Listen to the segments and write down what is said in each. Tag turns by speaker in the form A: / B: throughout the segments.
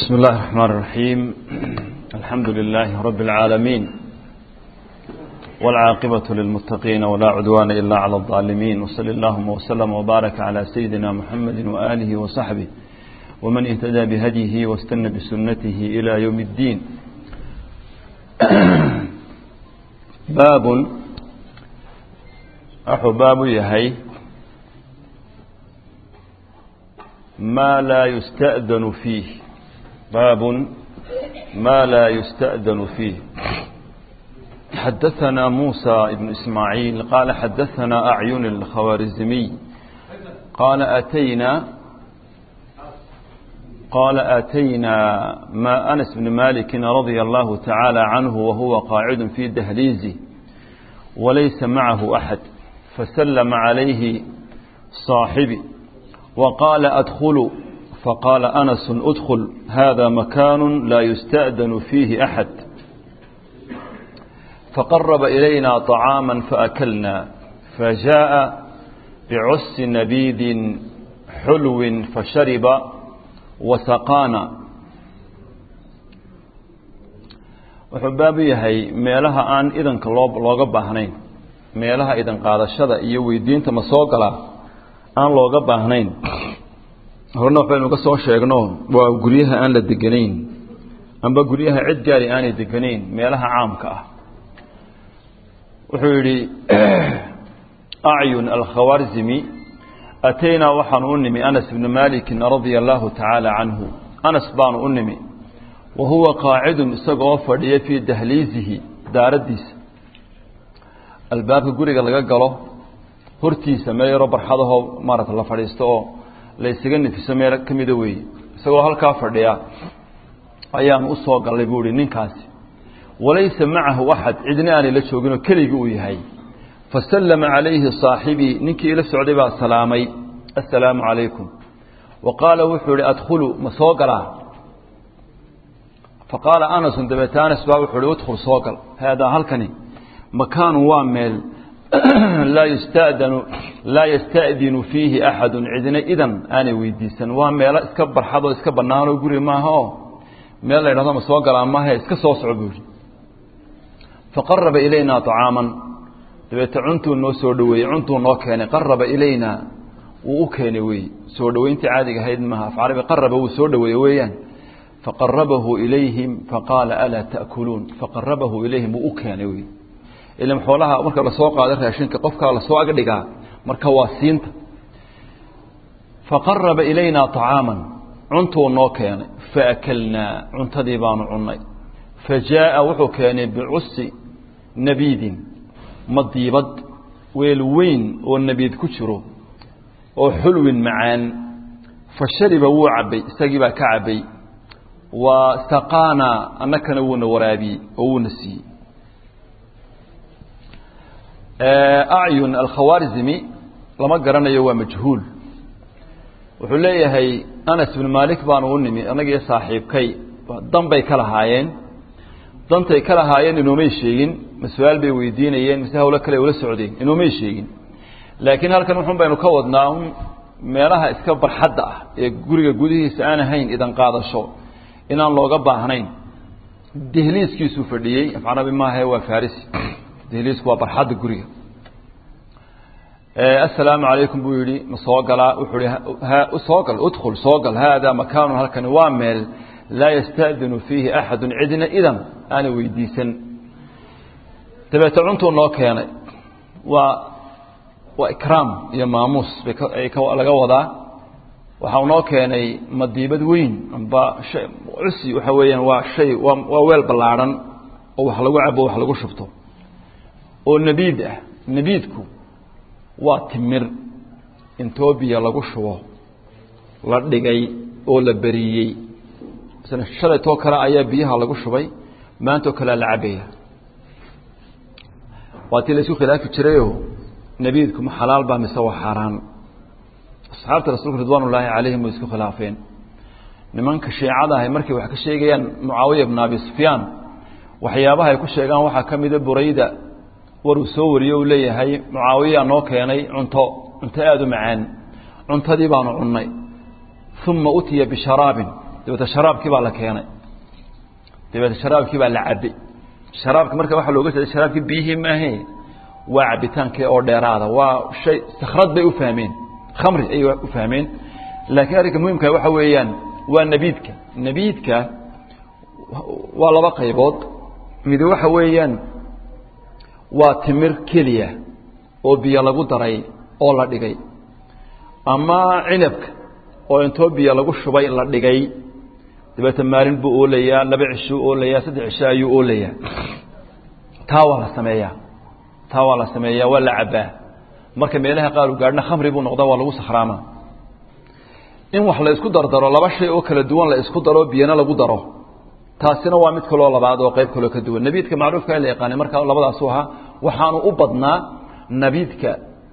A: بسم الله الرحمن الرحيم الحمد لله رب العالمين والعاقبة للمتقين ولا عدوان إلا على الظالمين وصل اللهم وسلم وبارك على سيدنا محمد وآله وصحبه ومن اهتدى بهديه واستنى بسنته إلى يوم الدين باب أحو باب يهي ما لا يستأذن فيه باب ما لا يستأذن فيه حدثنا موسى بن إسماعيل قال حدثنا أعين الخوارزمي قال أتينا قال أتينا ما أنس بن مالك رضي الله تعالى عنه وهو قاعد في دهليزه وليس معه أحد فسلم عليه صاحبي وقال أدخلوا فقال أنس أدخل هذا مكان لا يستأذن فيه أحد فقرب إلينا طعاما فأكلنا فجاء بعس نبيذ حلو فشرب وسقانا wuxuu baabu yahay meelaha aan idanka loo looga baahnayn meelaha idan qaadashada iyo weydiinta ma soo galaa aan looga baahnayn horena waxbaynu ka soo sheegno waa guryaha aan la deganayn amba guryaha cid gaari aanay deganayn meelaha caamka ah wuxuu yidhi acyun alkhawarzimi ataynaa waxaanu u nimi anas bni malikin radia allaahu tacaala canhu anas baanu u nimi wa huwa qaacidun isagoo fadhiya fii dahliisihi daaraddiisa albaabka guriga laga galo hortiisa meel yaroo barxadahoo maarata la fadhiisto oo la ysaga nefiso meel ka mida weeye isagoo halkaa fadhiya ayaanu u soo gallay buu ihi ninkaasi walaysa macahu axad cidna aanay la jooginoo keligii uu yahay fasallama calayhi saaxibii ninkii ila socday baa salaamay assalaamu calaykum wa qaala wuxuu ihi adkhulu ma soo galaa fa qaala anasun dabeete anas baa wuxuu ihi udkhul soo gal haadaa halkani makaanu waa meel laa yustadanu laa yasta'dinu fiihi axadun cidna idan aanay weydiisan waa meelo iska barxadoo iska bannaanoo guri maaha oo meel la ydhahdo ma soo galaa maahe iska soo soco buu yihi faqaraba ilaynaa طacaaman dabeete cuntuu noo soo dhoweeyey cuntuu noo keenay qaraba ilaynaa wuu u keenay wey soo dhoweyntii caadiga ahayd maaha af carabi qaraba wuu soo dhoweeye weeyaan faqarabahu ilayhim faqaala alaa ta'kuluun faqarabahu ilayhim wuu u keenay wey ilan xoolaha marka lasoo qaado raashinka qofkaa lasoo agdhigaa marka waa siinta faqaraba ilaynaa طacaaman cuntuu noo keenay faakalnaa cuntadii baanu cunnay fa jaaءa wuxuu keenay bicusi nabiidin madiibad weel weyn oo nabiid ku jiro oo xulwin macaan fa shariba wuu cabbay isagii baa ka cabbay wa saqaana annakana wuuna waraabiyey oo wuuna siiyey acyun alkhawaarzimi lama garanayo waa majhuul wuxuu leeyahay anas bnu maalik baanu u nimi annagiiyo saaxiibkay dan bay ka lahaayeen dantay ka lahaayeen inoomay sheegin ma su-aal bay weydiinayeen mise hawlo kale ula socdeen inoomay sheegin laakiin halkan wuxun baynu ka wadnaa un meelaha iska barxadda ah ee guriga gudihiisa aan ahayn idan qaadasho inaan looga baahnayn dehliiskiisuu fadhiyey afcarabi maahae waa farisi dehliisku waa barxadda guriga assalaamu calaykum buu yidhi ma soo galaa wuxuu ihi soo gal udkhul soo gal haadaa makaanun halkani waa meel laa yasta'dinu fiihi axadun cidna idan aana weydiisan dabeete cuntuu noo keenay waa waa ikraam iyo maamuus bay laga wadaa waxau noo keenay madiibad weyn amba cusi waxa weeyaan waa shay waa weel ballaadhan oo wax lagu cabo wax lagu shubto oo nabiid ah nabiidku waa timir intoobiya lagu shubo la dhigay oo la beriyey shalaytoo kale ayaa biyaha lagu shubay maantoo kalea la cabaya waa tii la isku khilaafi jirayoo nabiidku ma xalaal baa mise waa xaaraan asxaabta rasuulka ridwaan ullaahi calayhim way isku khilaafeen nimanka shiicada ahay markay wax ka sheegayaan mucaawiya bna abi sufyaan waxyaabaha ay ku sheegaan waxaa ka mida burayda waruu soo wariyo uu leeyahay mucaawiyaa noo keenay cunto cunto aada u macaan cuntadii baanu cunnay uma utiya bisharaabin dabeete sharaabkii baa la keenay dabeete sharaabkii baa la cabay sharaabka marka waxaa looga jeeda sharaabkii biyihii maahe waa cabitaankii oo dheeraada waa shay sakrad bay u fahmeen khamri ayay u fahmeen laakiin arrinka muhimka waxa weeyaan waa nabiidka nabiidka waa laba qaybood mid waxa weeyaan waa timir keliya oo biyo lagu daray oo la dhigay ama cinabka oo intoo biyo lagu shubay la dhigay dabeete maalin buu oolayaa laba cishuu oolayaa saddex cisho ayuu oolayaa taa waa la sameeyaa taa waa la sameeyaa waa la cabbaa marka meelaha qaar u gaadhna khamri buu noqdaa waa lagu sakhraama in wax la isku dardaro laba shay oo kala duwan la isku daro biyana lagu daro taasina waa mid kaloo labaad oo qayb kaloo ka duwan nabiidka macruufka la yaqaanay marka labadaasu ahaa waxaanu u badnaa nabiidka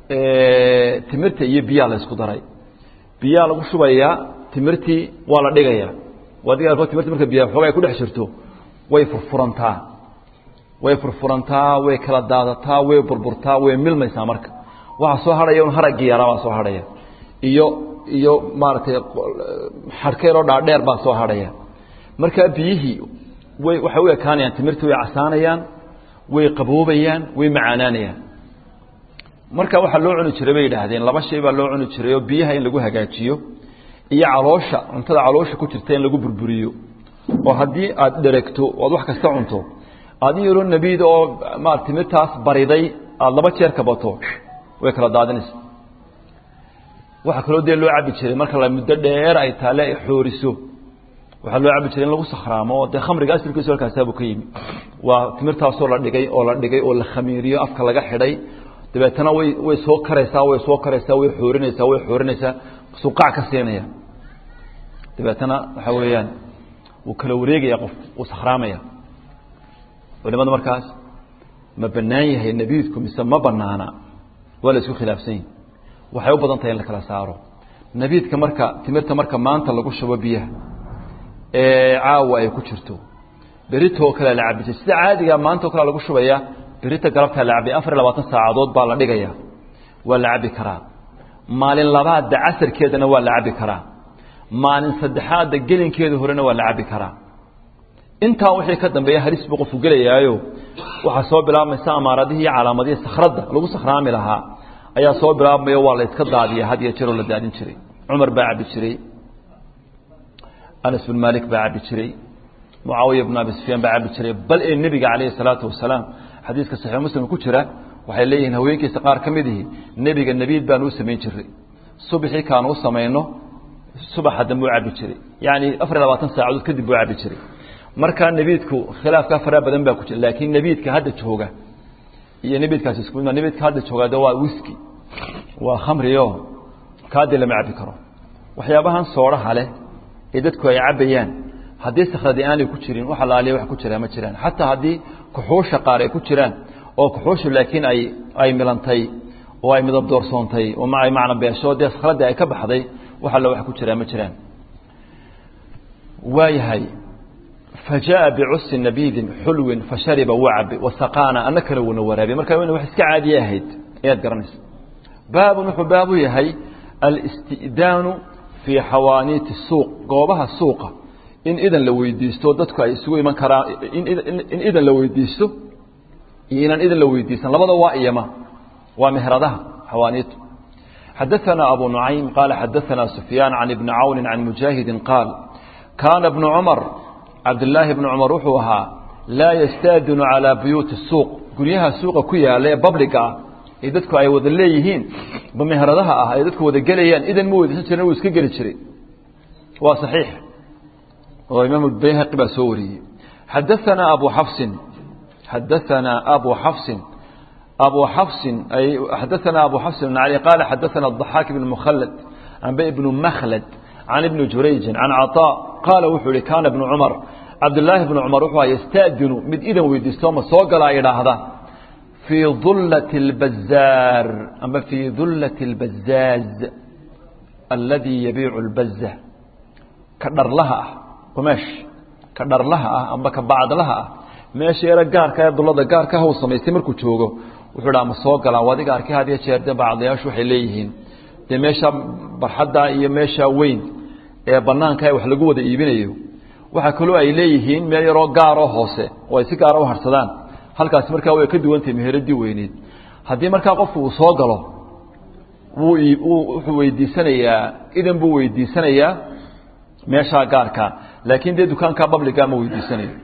A: timirta iyo biyaa la isku daray biyaa lagu shubayaa timirtii waa la dhigayaa adiga timirta marka biya xooga ay ku dhex jirto way furfurantaa way furfurantaa way kala daadataa way burburtaa way milmaysaa marka waxaa soo hadhaya un haraggii yaraa baa soo hadhaya iyo iyo maaragtay xadhkeyroo dhaadheer baa soo hadhaya markaa biyihii way waxay u ekaanayaan timirtii way casaanayaan way qaboobayaan way macaanaanayaan marka waxaa loo cuni jiray bay yidhaahdeen laba shay baa loo cuni jiray oo biyaha in lagu hagaajiyo iyo caloosha cuntada caloosha ku jirta in lagu burburiyo oo haddii aad dheregto oad wax kasta cunto aad in yaroo nabiid oo ma timirtaas bariday aada laba jeer kabato way kala daadinaysa waxaa kaloo dee loo cabi jiray marka la muddo dheer ay taale ay xooriso waxaa loo cabi jiray in lagu sakhraamo oo dee khamriga asilkiisu halkaasaabuu ka yimi waa timirtaasoo la dhigay oo la dhigay oo la khamiiriyo afka laga xidhay dabeetana way way soo karaysaa way soo karaysaa way xoorinaysaa way xoorinaysaa suqac ka siinaya dabeetana waxaa weeyaan wuu kala wareegaya qof wuu sakhraamaya culimada markaas ma bannaan yahay nebiidku mise ma banaana waa la isku khilaafsan yihi waxay u badan tahay in la kala saaro nebiidka marka timirta marka maanta lagu shubo biyaha ee caawa ay ku jirto beritoo kale la cabi jir sida caadiga maanta o kale lagu shubaya berita galabtaa la cabay afar iyo labaatan saacadood baa la dhigaya waa la cabi karaa maalin labaadda casarkeedana waa la cabi karaa maalin saddexaadda gelinkeeda horena waa la cabi karaa intaa wixii ka dambeeya halis buu qofku gelayaayo waxaa soo bilaabmaysa amaaradihii iyo calaamadihii sakhradda lagu sakhraami lahaa ayaa soo bilaabmayo waa la iska daadiya had iyo jeeroo la daadin jiray cumar baa cabi jiray anas bin malik baa cabi jiray mucaawiya bn abi sufyaan baa cabi jiray bal ee nebiga calayhi salaatu wasalaam xadiiska saxiix muslim ku jira waxay leeyihiin haweenkiisa qaar ka mid ihi nebiga nebiid baanu u samayn jiray subaxii kaanu u samayno subaxa dambe u cabi jiray yacni afar iyo labaatan saacadood kadib buu cabi jiray markaa nebiidku khilaafkaa faraa badan baa ku jira laakiin nebiidka hadda jooga iyo nebiidkaasi isku mid nebiidka hadda jooga de waa wiski waa khamrio kaadii lama cabi karo waxyaabahan soodhaha leh ee dadku ay cabayaan haddii sakhradi aanay ku jirin wax alaaliya wax ku jiraa ma jiraan xataa haddii kuxuusha qaar ay ku jiraan oo kuxuushu laakiin ay ay milantay oo ay midab doorsoontay oo ay macna beesho dee sakhradii ay ka baxday wax alla wax ku jiraa ma jiraan waayahay fajaءa bicusi nabiidin xulwin fashariba wuu cabi wasaqaana ana kale wuuna waraabiy marka ina wax iska caadiye ahayd ayaad garanaysa baabun wuxuu baabu yahay alisti'daanu fii xawaaniiti suuq goobaha suuqa in idan la weydiisto dadku ay isugu iman karaan in idan la weydiisto iyo inaan idan la weydiisan labada waa iyama waa mehradaha xawaaniitu xadaثana abu nucaym qaala xadaثana sufyaan can ibni cawni can mujaahidi qaal kaana bnu cumar cabdilaahi bnu cumar wuxuu ahaa laa yastaadinu calaa buyuuti suuq guryaha suuqa ku yaala ee babliga ah ee dadku ay wada leeyihiin mehradaha ah ay dadku wada gelayaan idan ma weydiisan jirin wuu iska geli jiray waa saxiix oo imaam bayhaqi baa soo wariyey xadaثana abu xafsin xadaثana abu xafsin abu xafsin ay xadaثana abu xafsin bn cali qaala xadaثana الضaxaak ibn mukhlad amba ibnu makhlad can ibni jurayjin can caطaa qaala wuxuu ihi kaana ibnu cumar cabdilaahi bnu cumar wuxuu yastaadinu mid idan weydiisto ma soo galaa idhaahda fii dullati اlbazaar amba fii dullati اlbazaaz aladii yabiicu اlbaza ka dharlaha ah qumeesh ka dharlaha ah amba ka bacdlaha ah meesha yaro gaarka ee dullada gaarka haw samaystay markuu joogo wuxuu dhaha ma soo galaa adiga arkay had iyo jeer dee bacdayaashu waxay leeyihiin dee meesha barxadda iyo meesha weyn ee banaanka wax lagu wada iibinayo waxaa kaloo ay leeyihiin meel yaroo gaaroo hoose oo ay si gaara u harsadaan halkaasi markaa way ka duwantahay meheradii weyneed haddii markaa qofku uu soo galo wuu wuxuu weydiisanayaa idan buu weydiisanayaa meeshaa gaarka laakiin dee dukaanka babliga ma weydiisanayo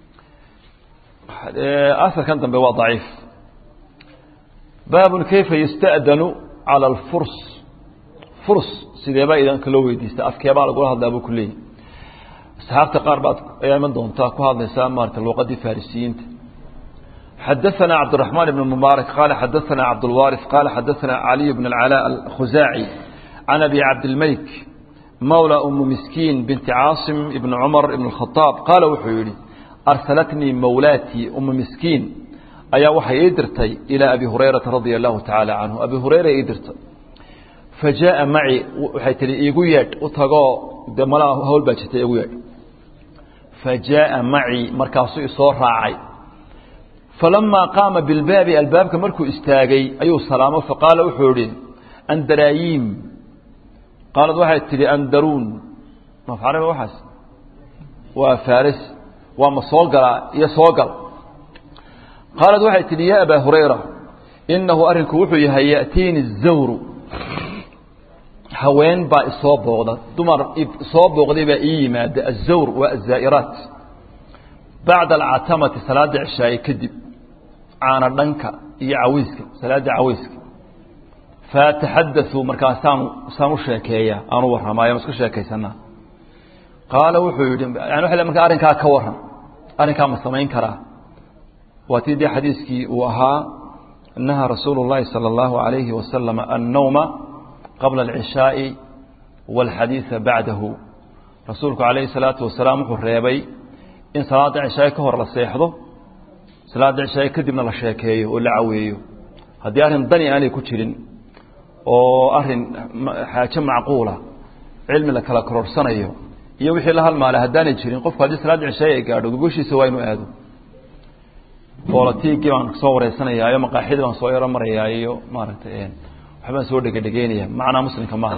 A: asarkan dambe waa daciif baabun kayfa yusta'danu cala alfurs furs sideebaa idanka loo weydiista afkeebaa lagula hadlaa buu ku leeyahy asxaabta qaar baad ayaa iman doontaa ku hadlaysaa maarata luuqadii farisiyiinta xadaثna cabdالرحمن بن مبارك قال xadaثna cabdالوارث قال xadaثna علي بن العلاء الkhزاعي عن أبي cabdالملك mولى أم مسكين بنت cاaصم بن cمر بن الخطاaب qاaل wuxuu yihi أrسلتنيi mowlاtي أم مسكين ayaa waxay ii dirtay إلى أبي هريرaةa رaضي الله taعالى عنه أبي هريرة ii dirtay فaجاءa maعي waxay tihi iigu yeedh u tagoo de mal hawl baa jirta igu yeedh فaجاءa maعي markaasuu isoo raacay فلما قاama بالbaabi albaabka markuu istaagay ayuu salaamo faqaala wuxuu ihi andaraayiim qaalad waxay tihi andaruun mafcarabi waxaas waa faris waa ma soo galaa iyo soo gal qaalad waxay tihi ya abaa hurayra inahu arrinku wuxuu yahay ya'tiini الzawru haween baa isoo booqda dumar soo booqday baa ii yimaada الzawr waa الzaa'iraat bacda alcatamati salaada cishaaye kadib caana dhanka iyo caweyska salaada caweyska faataxadaثuu markaasaan saan u sheekeeya aan u warramaayo ma isku sheekaysanaa qaala wuxuu yidhi yani waa markaa arrinkaa ka warran arrinkaa ma samayn karaa waa tii dee xadiiskii uu ahaa nahaa rasuulu اllahi salى اllahu عalayhi wasalam annowma qabla اlcishaaءi wاlxadiiثa bacdahu rasuulku calayhi الsalaatu wasalaam wuxuu reebay in salaada cishaaye ka hor la seexdo salaada cishaaye kadibna la sheekeeyo oo la caweeyo haddii arrin dani aanay ku jirin oo arrin xaajo macquula cilmi la kala kororhsanayo iyo wixii la halmaalay haddaanay jirin qofku haddii salaada cishaaye ay gaadho gogoshiisa waa inuu aado boolatiigii baan soo wareysanaya iyo maqaaxidii baan soo yaro marayaa iyo maaragtay waxbaan soo dhegedhegeynaya macnaa muslimka maaha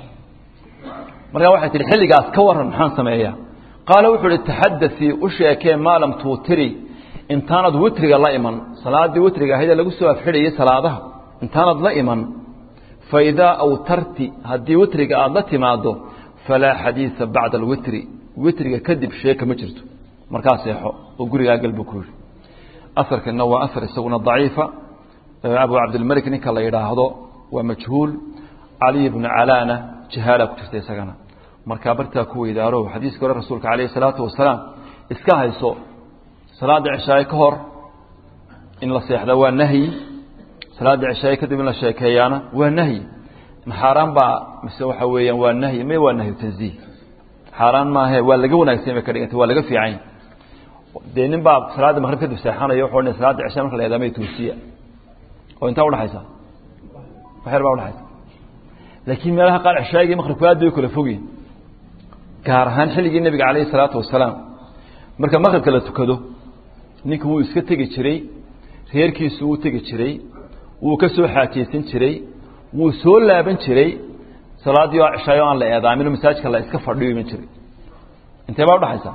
A: markaa waxay tihi xilligaas ka warran maxaan sameeyaa qaala wuxuu uhi taxadaثii u sheekee maa lam tuutiri intaanad witriga la iman salaaddii witriga ahaydee lagu soo afxidhayay salaadaha intaanad la iman faidaa awtarti haddii witriga aada la timaado falaa xadiiثa bacda alwitri witriga kadib sheeka ma jirto markaa seexo oo gurigaa gal buu ku yihi aarkana waa aar isaguna daciifa abu cabdilmalik ninka la yidhaahdo waa majhuul caliy bnu calaana jahaala ku jirta isagana markaa bartaa ku weydaaro xadiiska hore rasuulka calayh isalaatu wasalaam iska hayso salaada cishaaye ka hor in la seexda waa nahyi salaada cishaaye kadib in la sheekeeyaana waa nahyi xaaraan baa mise waxa weeyaan waa nahyi may waa nahyu tanziih xaaraan maahe waa laga wanaagsan bay ka dhigantay waa laga fiican dee nin baa salaada maqrib kadib seexanayo wuxuu odhanaya salaada cishaa marka la eedaamay toosiya oo intaa udhaxaysa waxyar baa udhaxaysa laakiin meelaha qaar cishaagii maqribku aad bay u kala fogyihin gaar ahaan xilligii nebiga calayhi salaatu wasalaam marka maqribka la tukado ninka wuu iska tegi jiray reerkiisu wuu tegi jiray wuu ka soo xaajaysan jiray wuu soo laaban jiray salaaddii oo cishaayo aan la eedaamin oo masaajidka la iska fadhiyo iman jiray intee baa udhaxaysa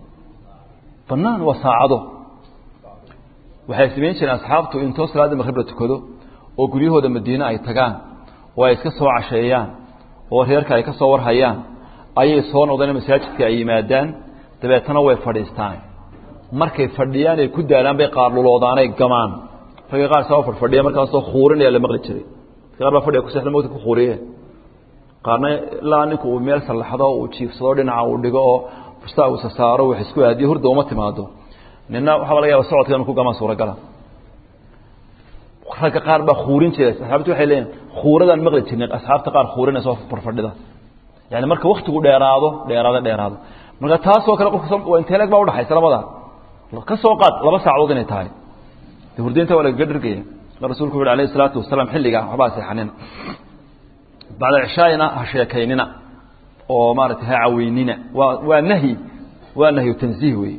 A: banaan waa saacado waxay samayn jireen asxaabtu intoo salaadda maqrib la tukado oo guryahooda madiine ay tagaan oo ay iska soo casheeyaan oo reerka ay ka soo warhayaan ayay soo noqdeen masaajidka ay yimaadaan dabeetana way fadhiistaan markay fadhiyaan ay ku daalaan bay qaarluloodaanay gamaan ragga qaar saa fadhfadhiya markaasoo khuurinaya la maqli jiray qaar baa fadhiga kuseexda mawta ku khuuriye qaarna ilaa ninku uu meel sallaxdo uu jiifsado dhinaca uu dhigo oo fustaa uu sasaaro wax isku aadiyo hurda uma timaado nina waxaa laga yaaba socodka inu ku gamaan suuragala ragga qaar baa khuurin jira asxaabtu waxay leeyihin khuuradaan maqli jirnay asxaabta qaar khuurinaysa farfadhida yani marka waktigu dheeraado dheeraado dheeraado marka taasoo kale qofka intee leeg baa udhaxaysa labada ka soo qaad laba saacadood inay tahay de hurdaynta waa lagaga dhergaya rasuulku wuxu alayh isalaatu wasalaam xilligaa waxbaa seexanina bacda cishaayina ha sheekaynina oo maarata ha caweynina waa waa nahyi waa nahyu tanziih wey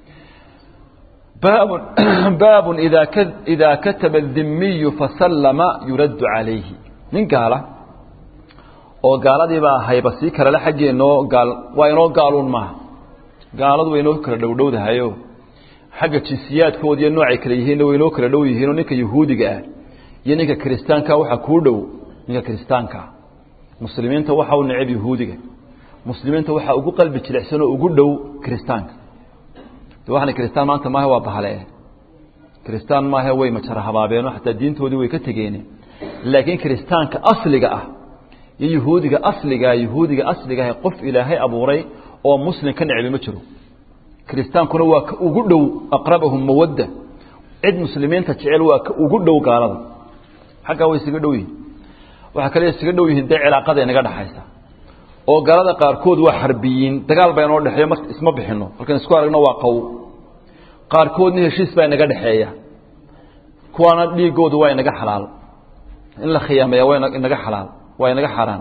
A: baab baab ida ida kataba الdimiyu fasallama yuraddu calayhi nin gaala oo gaaladiibaa hayba sii kalele xaggeenoo gaal waa inoo gaaluun maaha gaaladu way inoo kala dhowdhowdahayo xagga jinsiyaadkooda iyo noocay kale yihiinna way inoo kala dhow yihiinoo ninka yahuudiga ah iyo ninka kiristaanka waxaa kuu dhow ninka kiristaankaa muslimiinta waxa u necab yahuudiga muslimiinta waxaa ugu qalbi jilicsanoo ugu dhow kiristaanka de waxana kiristaan maanta maaha waa bahale kiristaan maahe way majara habaabeenoo xataa diintoodii way ka tegeene laakiin kiristaanka asliga ah iyo yahuudiga asligaa yahuudiga asliga ah qof ilaahay abuuray oo muslim ka necbi ma jiro kiristaankuna waa ka ugu dhow aqrabahum mawadda cid muslimiinta jecel waa ka ugu dhow gaalada xaggaa way isaga dhow yihin waxaa kale isaga dhow yihiin dee cilaaqada inaga dhexaysa oo gaalada qaarkood waa xarbiyiin dagaal baa inoo dhexeeya mar isma bixino halkan isku aragno waa qaw qaarkoodna heshiis baa inaga dhexeeya kuwaana dhiigoodu waa inaga xalaal in la khiyaameeya waa inaga xalaal waa inaga xaaraan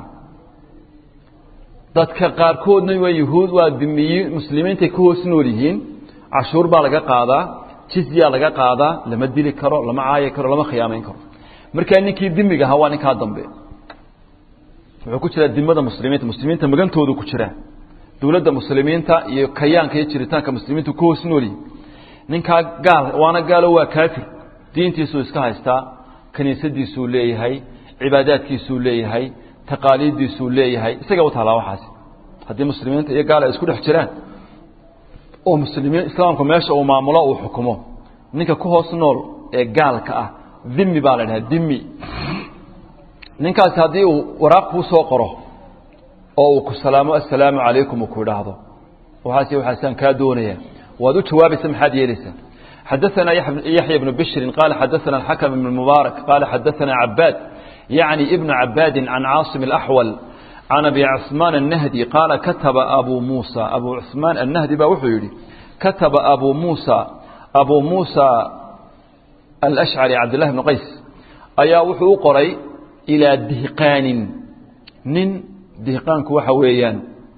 A: dadka qaarkoodna waa yahuud waa dimiyiin muslimiintay ka hoos nool yihiin cashuur baa laga qaadaa jizyaa laga qaadaa lama dili karo lama caayi karo lama khiyaamayn karo markaa ninkii dimiga ahaa waa ninkaa dambe wuxuu ku jiraa dimada muslimiinta muslimiinta magantoodu ku jira dowladda muslimiinta iyo kayaanka iyo jiritaanka muslimiintu ka hoos nool yihin ninkaa gaal waana gaalo waa kaafir diintiisuu iska haystaa kiniisadiisuu leeyahay cibaadaadkiisuu leeyahay taqaaliiddiisuu leeyahay isaga u taalaa waxaasi haddii muslimiinta iyo gaal ay isku dhex jiraan oo muslimiin islaamku meesha uu maamulo uu xukumo ninka ku hoos nool ee gaalka ah dhimi baa la dhahaa dhimi ninkaasi haddii uu waraaq kuu soo qoro oo uu ku salaamo assalaamu calaykum uu ku idhaahdo waxaas waxaasaan kaa doonaya waad u jawaabaysa maxaad yeelaysaa xadaثana yaxya bnu bishrin qaala xadaثana alxakm ibn mubaarak qaala xadaثana cabaad yacni ibn cabaadi can caasim اlaxwal can abi cusmaan الnahdi qaala kataba abu muusa abu cusmaan annahdi baa wuxuu yidhi kataba abu muusa abu muusa alashcari cabdillahi bn qays ayaa wuxuu u qoray ilaa dihqaanin nin dihqaanku waxa weeyaan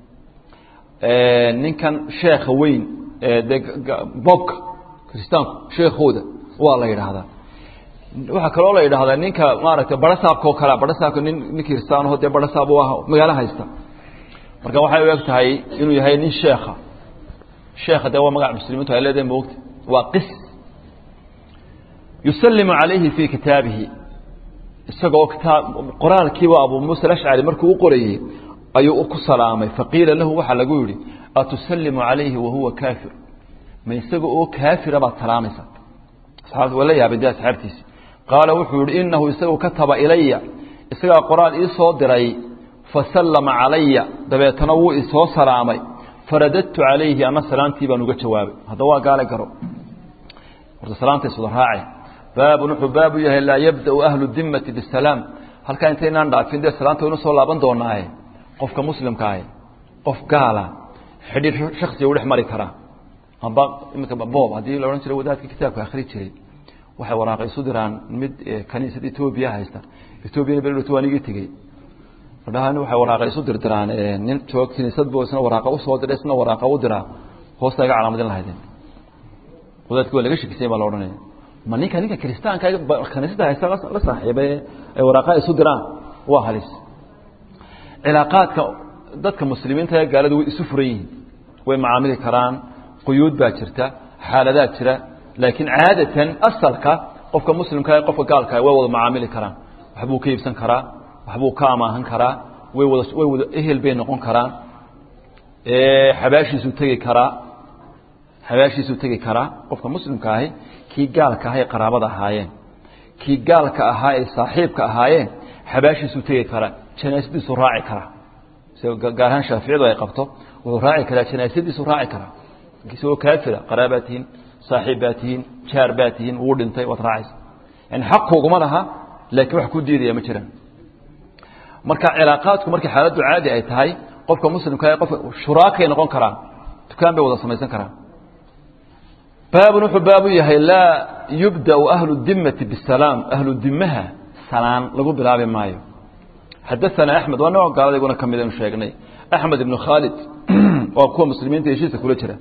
A: ninkan sheekha weyn de bobka kiristaanku sheekhooda waa la yidhaahdaa waxaa kaloo la yidhahdaa ninka maaragtay barasaabka oo kalea barasaabka nin nin kiristaanaho dee barasaab u ah magaalo haysta marka waxay u eg tahay inuu yahay nin sheekha sheekha dee waa magac muslimiintu ay leedahay moogta waa qis yusalimu calayhi fii kitaabihi isagoo kitaab qoraalkiiba abu muusa alashcari markuu u qorayey ayuu ku salaamay faqiila lahu waxaa lagu yidhi atusalimu calayhi wahuwa kaafir ma isaga oo kaafira baad salaamaysa asxaabta waa la yaabay dee asxaabtiisi qaala wuxuu yihi inahu isagu kataba ilaya isagaa qoraal ii soo diray fasallama calaya dabeetana wuu isoo salaamay faradadtu calayhi ama salaamtii baan uga jawaabay haddaba waa gaale garo horta salaamta iswada raace baabun wuxuu baabu yahay laa yabda'u ahlu dimmati bisalaam halkaa intaynaan dhaafin dee salaanta waynu soo laaban doonaaye qofka muslimkaahe qof gaala xidhiir shaksiga u dhex mari karaa amba iminka boob haddii la odhan jiray wadaadka kitaabka akhri jiray waxay waraaqa isu diraan mid kaniisad etoobiya haysta etoobiyana berdhowto waan igii tegey madhahan waxay waraaqa isu dirdiraan nin joog kiniisad bo isna waraaqa usoo diray isna waraaqa u diraa hoosta iga calaamadin lahaydeen wadaadki waa laga shekisay baa la odhanaya ma ninka ninka kiristaanka kaniisada haysta la saaxiibay ay waraaqa isu diraan waa halis cilaaqaadka dadka muslimiinta ee gaalada way isu furan yihiin way macaamili karaan quyuud baa jirta xaaladaad jira laakiin caadatan asalka qofka muslimka ee qofka gaalka way wada macaamili karaan waxbuu ka iibsan karaa waxbuu ka amaahan karaa way wada way wada ehel bay noqon karaan xabaashiisuu tegi karaa xabaashiisuu tegi karaa qofka muslimka ahi kii gaalka ahaa ee qaraabada ahaayeen kii gaalka ahaa ee saaxiibka ahaayeen xabaashiisuu tegi karaa janaasadiisuu raaci karaa gaar ahaan shaaficiyadu ay qabto wuxuu raaci karaa janaasadiisuu raaci karaa isagoo kaafira qaraabaa tihiin saaxiib baa tihiin jaar baa tihiin wuu dhintay waad raacaysa yani xaq kuguma laha laakiin wax ku diidaya ma jiraan marka cilaaqaadku markay xaaladdu caadi ay tahay qofka muslimka ee qofka shuraakay noqon karaan dukaan bay wada samaysan karaan baabun wuxuu baabu yahay laa yubda'u ahlu dimmati bisalaam ahlu dimaha salaan lagu bilaabi maayo xadaثana axmed waa nooc gaalada iguna ka mid aynu sheegnay axmed ibnu khaalid waa kuwa muslimiinta heshiiska kula jira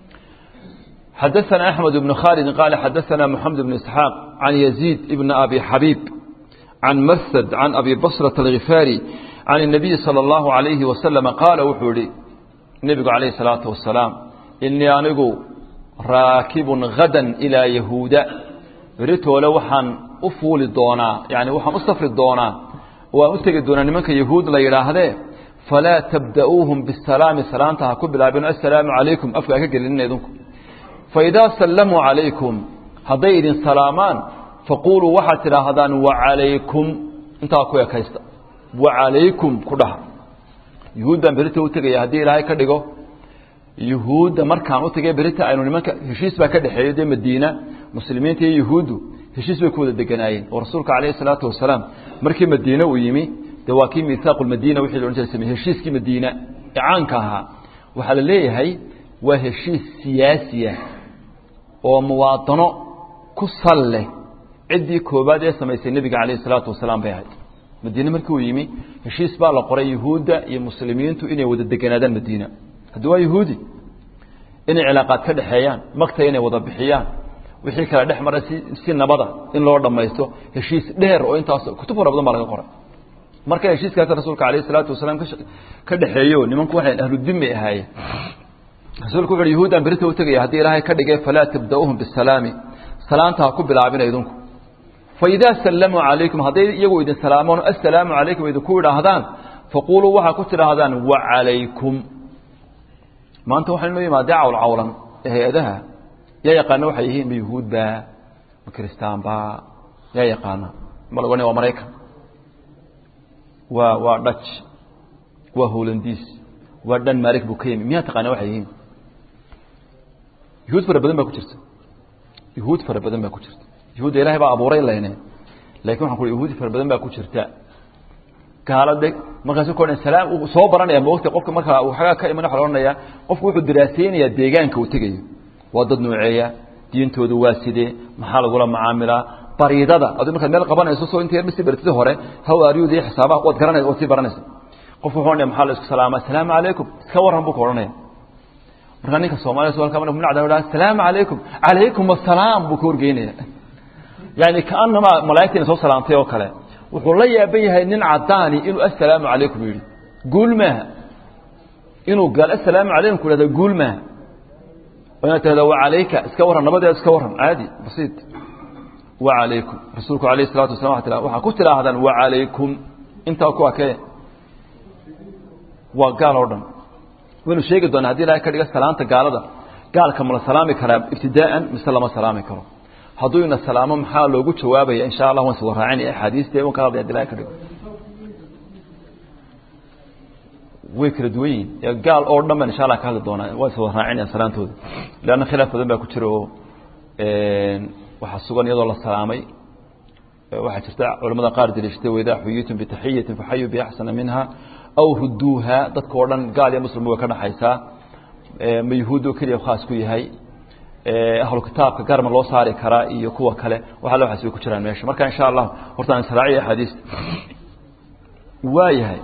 A: xadaثana axmed ibnu khaalid qaala xadaثana moxamed ibnu isxaaq can yaziid ibni abi xabiib can masad can abi basrata alghifaari can الnabiyi salى اllahu عalayhi wasalama qaala wuxuu yihi nebigu calayhi الsalaatu wasalaam inii anigu raakibun hadan ilaa yahuuda beritoole waxaan u fuuli doonaa yani waxaan u safri doonaa waan u tegi doonaa nimanka yahuud la yidhaahdee falaa tabda'uuhum bisalaami salaanta ha ku bilaabin assalaamu calaykum afka ha ka gelinina idinku faidaa sallamuu calaykum hadday idin salaamaan faquuluu waxaad tidhaahdaan wacalaykum intaa ku ekaysta wacalaykum ku dhaha yuhuuddaan berita u tegaya haddii ilaahay ka dhigo yuhuudda markaan u tegay berita aynu nimanka heshiis baa ka dhexeeyo dee madiina muslimiinta iyo yuhuuddu heshiis bay ku wada deganaayeen oo rasuulka calayhi salaatu wasalaam markii madiine uu yimi dee waa kii miihaaqu lmadiina wixii la odhan jiray samey heshiiskii madiina ee caanka ahaa waxaa la leeyahay waa heshiis siyaasiya oo muwaadano ku sal leh ciddii koobaad ee samaysay nebiga calayhi salaatu wasalaam bay ahayd madiine markii uu yimi heshiis baa la qoray yuhuudda iyo muslimiintu inay wada deganaadaan madiina haddii waa yuhuudi inay cilaaqaad ka dhexeeyaan magta inay wada bixiyaan wixii kale dhex maray si si nabada in loo dhammaysto heshiis dheer oo intaas kutub fara badan baa laga qoray marka heshiiskaas rasuulka calayhi salaatu wasalaam ka dhexeeyo nimanku waxay ahludin bay ahaayeen rasuulku wuxu uhi yahuuddaan berita u tegaya haddii ilaahay ka dhigay falaa tabda'uuhum bisalaami salaanta ha ku bilaabina idinku faidaa sallamuu calaykum hadday iyagu idin salaamoon assalaamu calaykum idinku idhaahdaan faquuluu waxaa ku tidhaahdaan wacalaykum maanta waxaa inoo yimaadee cawlcawlan ee hay-adaha yaa yaqaana waxay yihiin ma yuhuudba ma kiristaanba yaa yaqaana ma laga waa maraykan waa waa dhaj waa holandiis waa dhan maarik buu ka yimi miyaa taqaana waxay yihiin yuhuud fara badan baa ku jirta yuhuud fara badan baa ku jirta yuhuudda ilahay baa abuuray leyne lakin waxan ku yahuudi fara badan baa ku jirta gaalade markaasu ka odhan salaam uu soo baranaya moogta qofka markaa uu xagaa ka iman waxa la odhanayaa qofku wuxuu diraaseynayaa deegaanka uu tegayo waa dad nooceeya diintooda waa sidee maxaa lagula macaamilaa bariidada adu markaad meel qabanayso soo inta yarba si bartida hore how aryud iyo xisaabaha waad garanaysa waad sii baranaysa qofku wuxuu odhanaya maxaa la isku salaamaa asalaamu calaykum iska warran buu ka odhanaya markaa ninka soomaliya su halka marku nacda odhaa asalaamu calaykum calaykum asalaam buu ka horgeynaya yani kaanamaa malaa'igtiina soo salaamtay oo kale wuxuu la yaaban yahay nin cadaani inuu assalaamu calaykum yidhi guul maaha inuu gaal assalaamu calaykum ku hahda guul maaha inaad tahda wacalayka iska warran nabadeeda iska warran caadi basiid wacalaykum rasuulku alayh salatu wasala wa tira waxaa ku tidhaahdaan wacalaykum intaa ku akee waa gaal oo dhan waynu sheegi doonaa hadii ilahay ka dhiga salaanta gaalada gaalka ma la salaami karaa ibtidaa'an mise lama salaami karo hadduu ina salaamo maxaa loogu jawaabaya insha allah waan soo raacin axaadiiste wan ka hadlaya hadi ilahay ka dhigo way kala duwan yihin gaal oo dhan baan insha allah ka hadli doonaa waan soo raacinaya salaantooda leanna khilaaf badan baa ku jira oo waxaa sugan iyadoo la salaamay waxaa jirta culamada qaar daliishatay waidaa xuyitum bitaxiyatin faxayuu biaxsana minha aw ruduuha dadka oo dhan gaal iyo muslimba way ka dhaxaysaa ma yuhuud oo keliya khaas ku yahay ahlu kitaabka garma loo saari karaa iyo kuwa kale waxa waxaas way ku jiraan meesha marka insha allah horta aan israaciya axaadiista waa yahay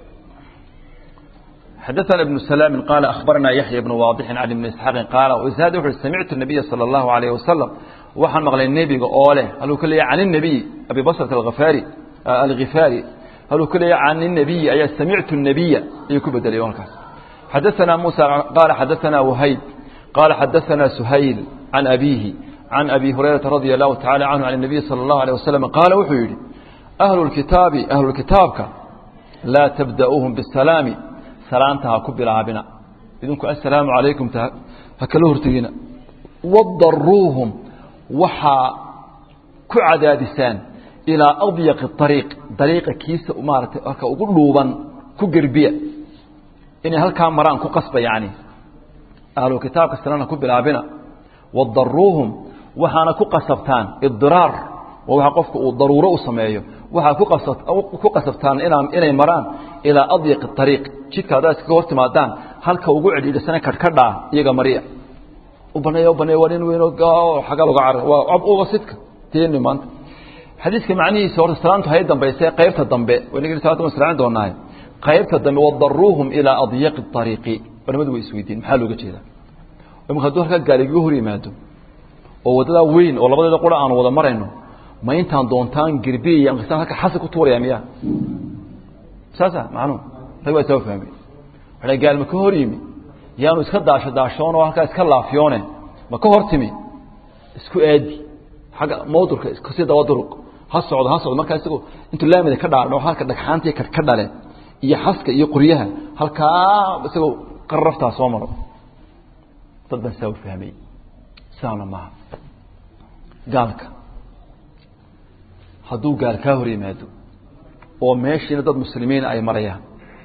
A: حدثنا ابن سلام قال أخبرنا يحيى بن واضح عن ابن إسحاق قال وزاد وحر سمعت النبي صلى الله عليه وسلم وحن مغلي النبي قوله هل كل عن النبي أبي بصرة الغفاري آه الغفاري هل كل عن النبي أي سمعت النبي يكب دليل حدثنا موسى قال حدثنا وهيب قال حدثنا سهيل عن أبيه عن أبي هريرة رضي الله تعالى عنه عن النبي صلى الله عليه وسلم قال وحيري أهل الكتاب أهل الكتابك لا تبدأوهم بالسلام سلامتها كب العابنا إذنكم السلام عليكم هكذا هرتقين وضروهم وحا كعدادسان إلى أضيق الطريق طريق كيس أمارة أقول لوبا كقربية إني هل كان مران كقصبة يعني ahlu kitaabka silana ku bilaabina wadaruuhum waxaana ku qasabtaan idiraar waa waxa qofka uu daruuro u sameeyo waxaa ku qasabtaan inay maraan ilaa adyaqi ariiq jidka haddaad iskaga hor timaadaan halka ugu cidhiidhisana kadhkadhaa iyaga mariya u baneeya u baneeya waa nin weyn xagga loga carar waa ab uga sidka teeni maanta xadiiska macnihiisa horta salaantu hay dambayse qaybta dambe wanagii salaanta waan israacin doonaaye qaybta dambe wadaruuhum ilaa adyaqi ariiqi culamadu way isweydiin maxaa looga jeedaa imika hadduu halkaa gaaligaga hor yimaado oo waddadaa weyn oo labadeeda qura aanu wada marayno ma intaan doontaan gerbiya ama halka xasi ku tuuraya miya saasa macnuhu rag baa soo fahmay waxay gaal ma ka hor yimi yaanu iska daasho daashoon oo halkaa iska laafiyoone ma ka hor timi isku aadi xagga mawdurka iskasii daba duruq ha socdo ha socdo markaa isagoo intuu laamida ka dhaadho halka dhagxaantii ka dhale iyo xaska iyo qoryaha halkaa isagoo qarraftaa soo maro dad baan saa u fahmay sidaana maaha gaalka hadduu gaal kaa hor yimaado oo meeshiina dad muslimiina ay marayaan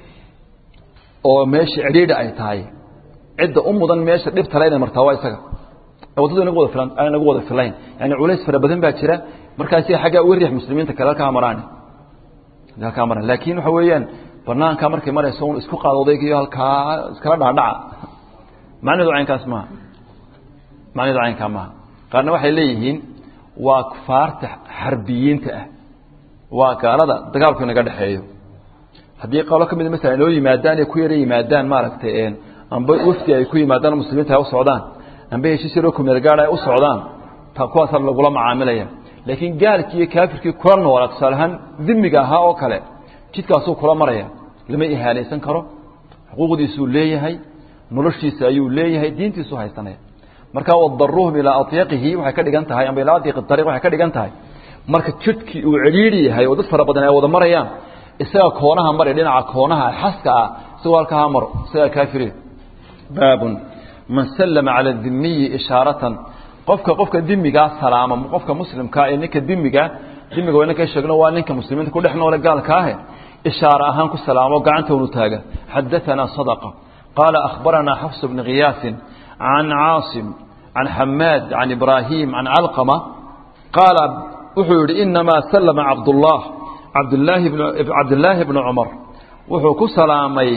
A: oo meesha cidhiidha ay tahay cidda u mudan meesha dhibtale inay martaa waa isaga waddadu inagu wada filan aan inagu wada filayn yani culays fara badan baa jira markaasi xaggaa uga riix muslimiinta kale halkaa maraan halkaa maraan laakiin waxa weeyaan banaanka markay marayso un isku qaado odaygiyo halkaa iskala dhaadhaca macnaheedu caynkaas maaha macnaheedu caynkaa maaha qaarna waxay leeyihiin waa kufaarta xarbiyiinta ah waa gaalada dagaalku inaga dhexeeyo haddii qolo ka mida masalan inoo yimaadaan ee ku yara yimaadaan maaragtay amba wafdi ay ku yimaadaan muslimiinta ay u socdaan amba heshiis yaroo kumeelgaad ay u socdaan ta kuwaasaa lagula macaamilaya laakiin gaalkii iyo kaafirkii kula noola tusaale ahaan dimiga ahaa oo kale jidkaasuu kula maraya lama ihaanaysan karo xuquuqdiisuu leeyahay noloshiisa ayuu leeyahay diintiisuu haysanaya marka wadaruuhum ilaa adyaqihi waxay ka dhigan tahay amba ilaa adyaqi ariiq waxay ka dhigan tahay marka jidkii uu cidhiidhi yahay oo dad fara badan ay wada marayaan isaga koonaha mari dhinaca koonaha xaska ah isagoo halkaa maro isagaa kaafiriin baabun man sallama cala dimiyi ishaaratan qofka qofka dimigaa salaama qofka muslimkaa ee ninka dimiga dimiga waa ninka sheegno waa ninka muslimiinta ku dhex noole gaalkaahe ishaara ahaan ku salaamo gacanta unu taaga xadaثana صadqa qaala akhbaranaa xafs bni khiyaasin can caasim can xamaad can ibraahim can calqama qaala wuxuu yihi inamaa salama cabdullah cabdlaahi cabdillaahi bni cumar wuxuu ku salaamay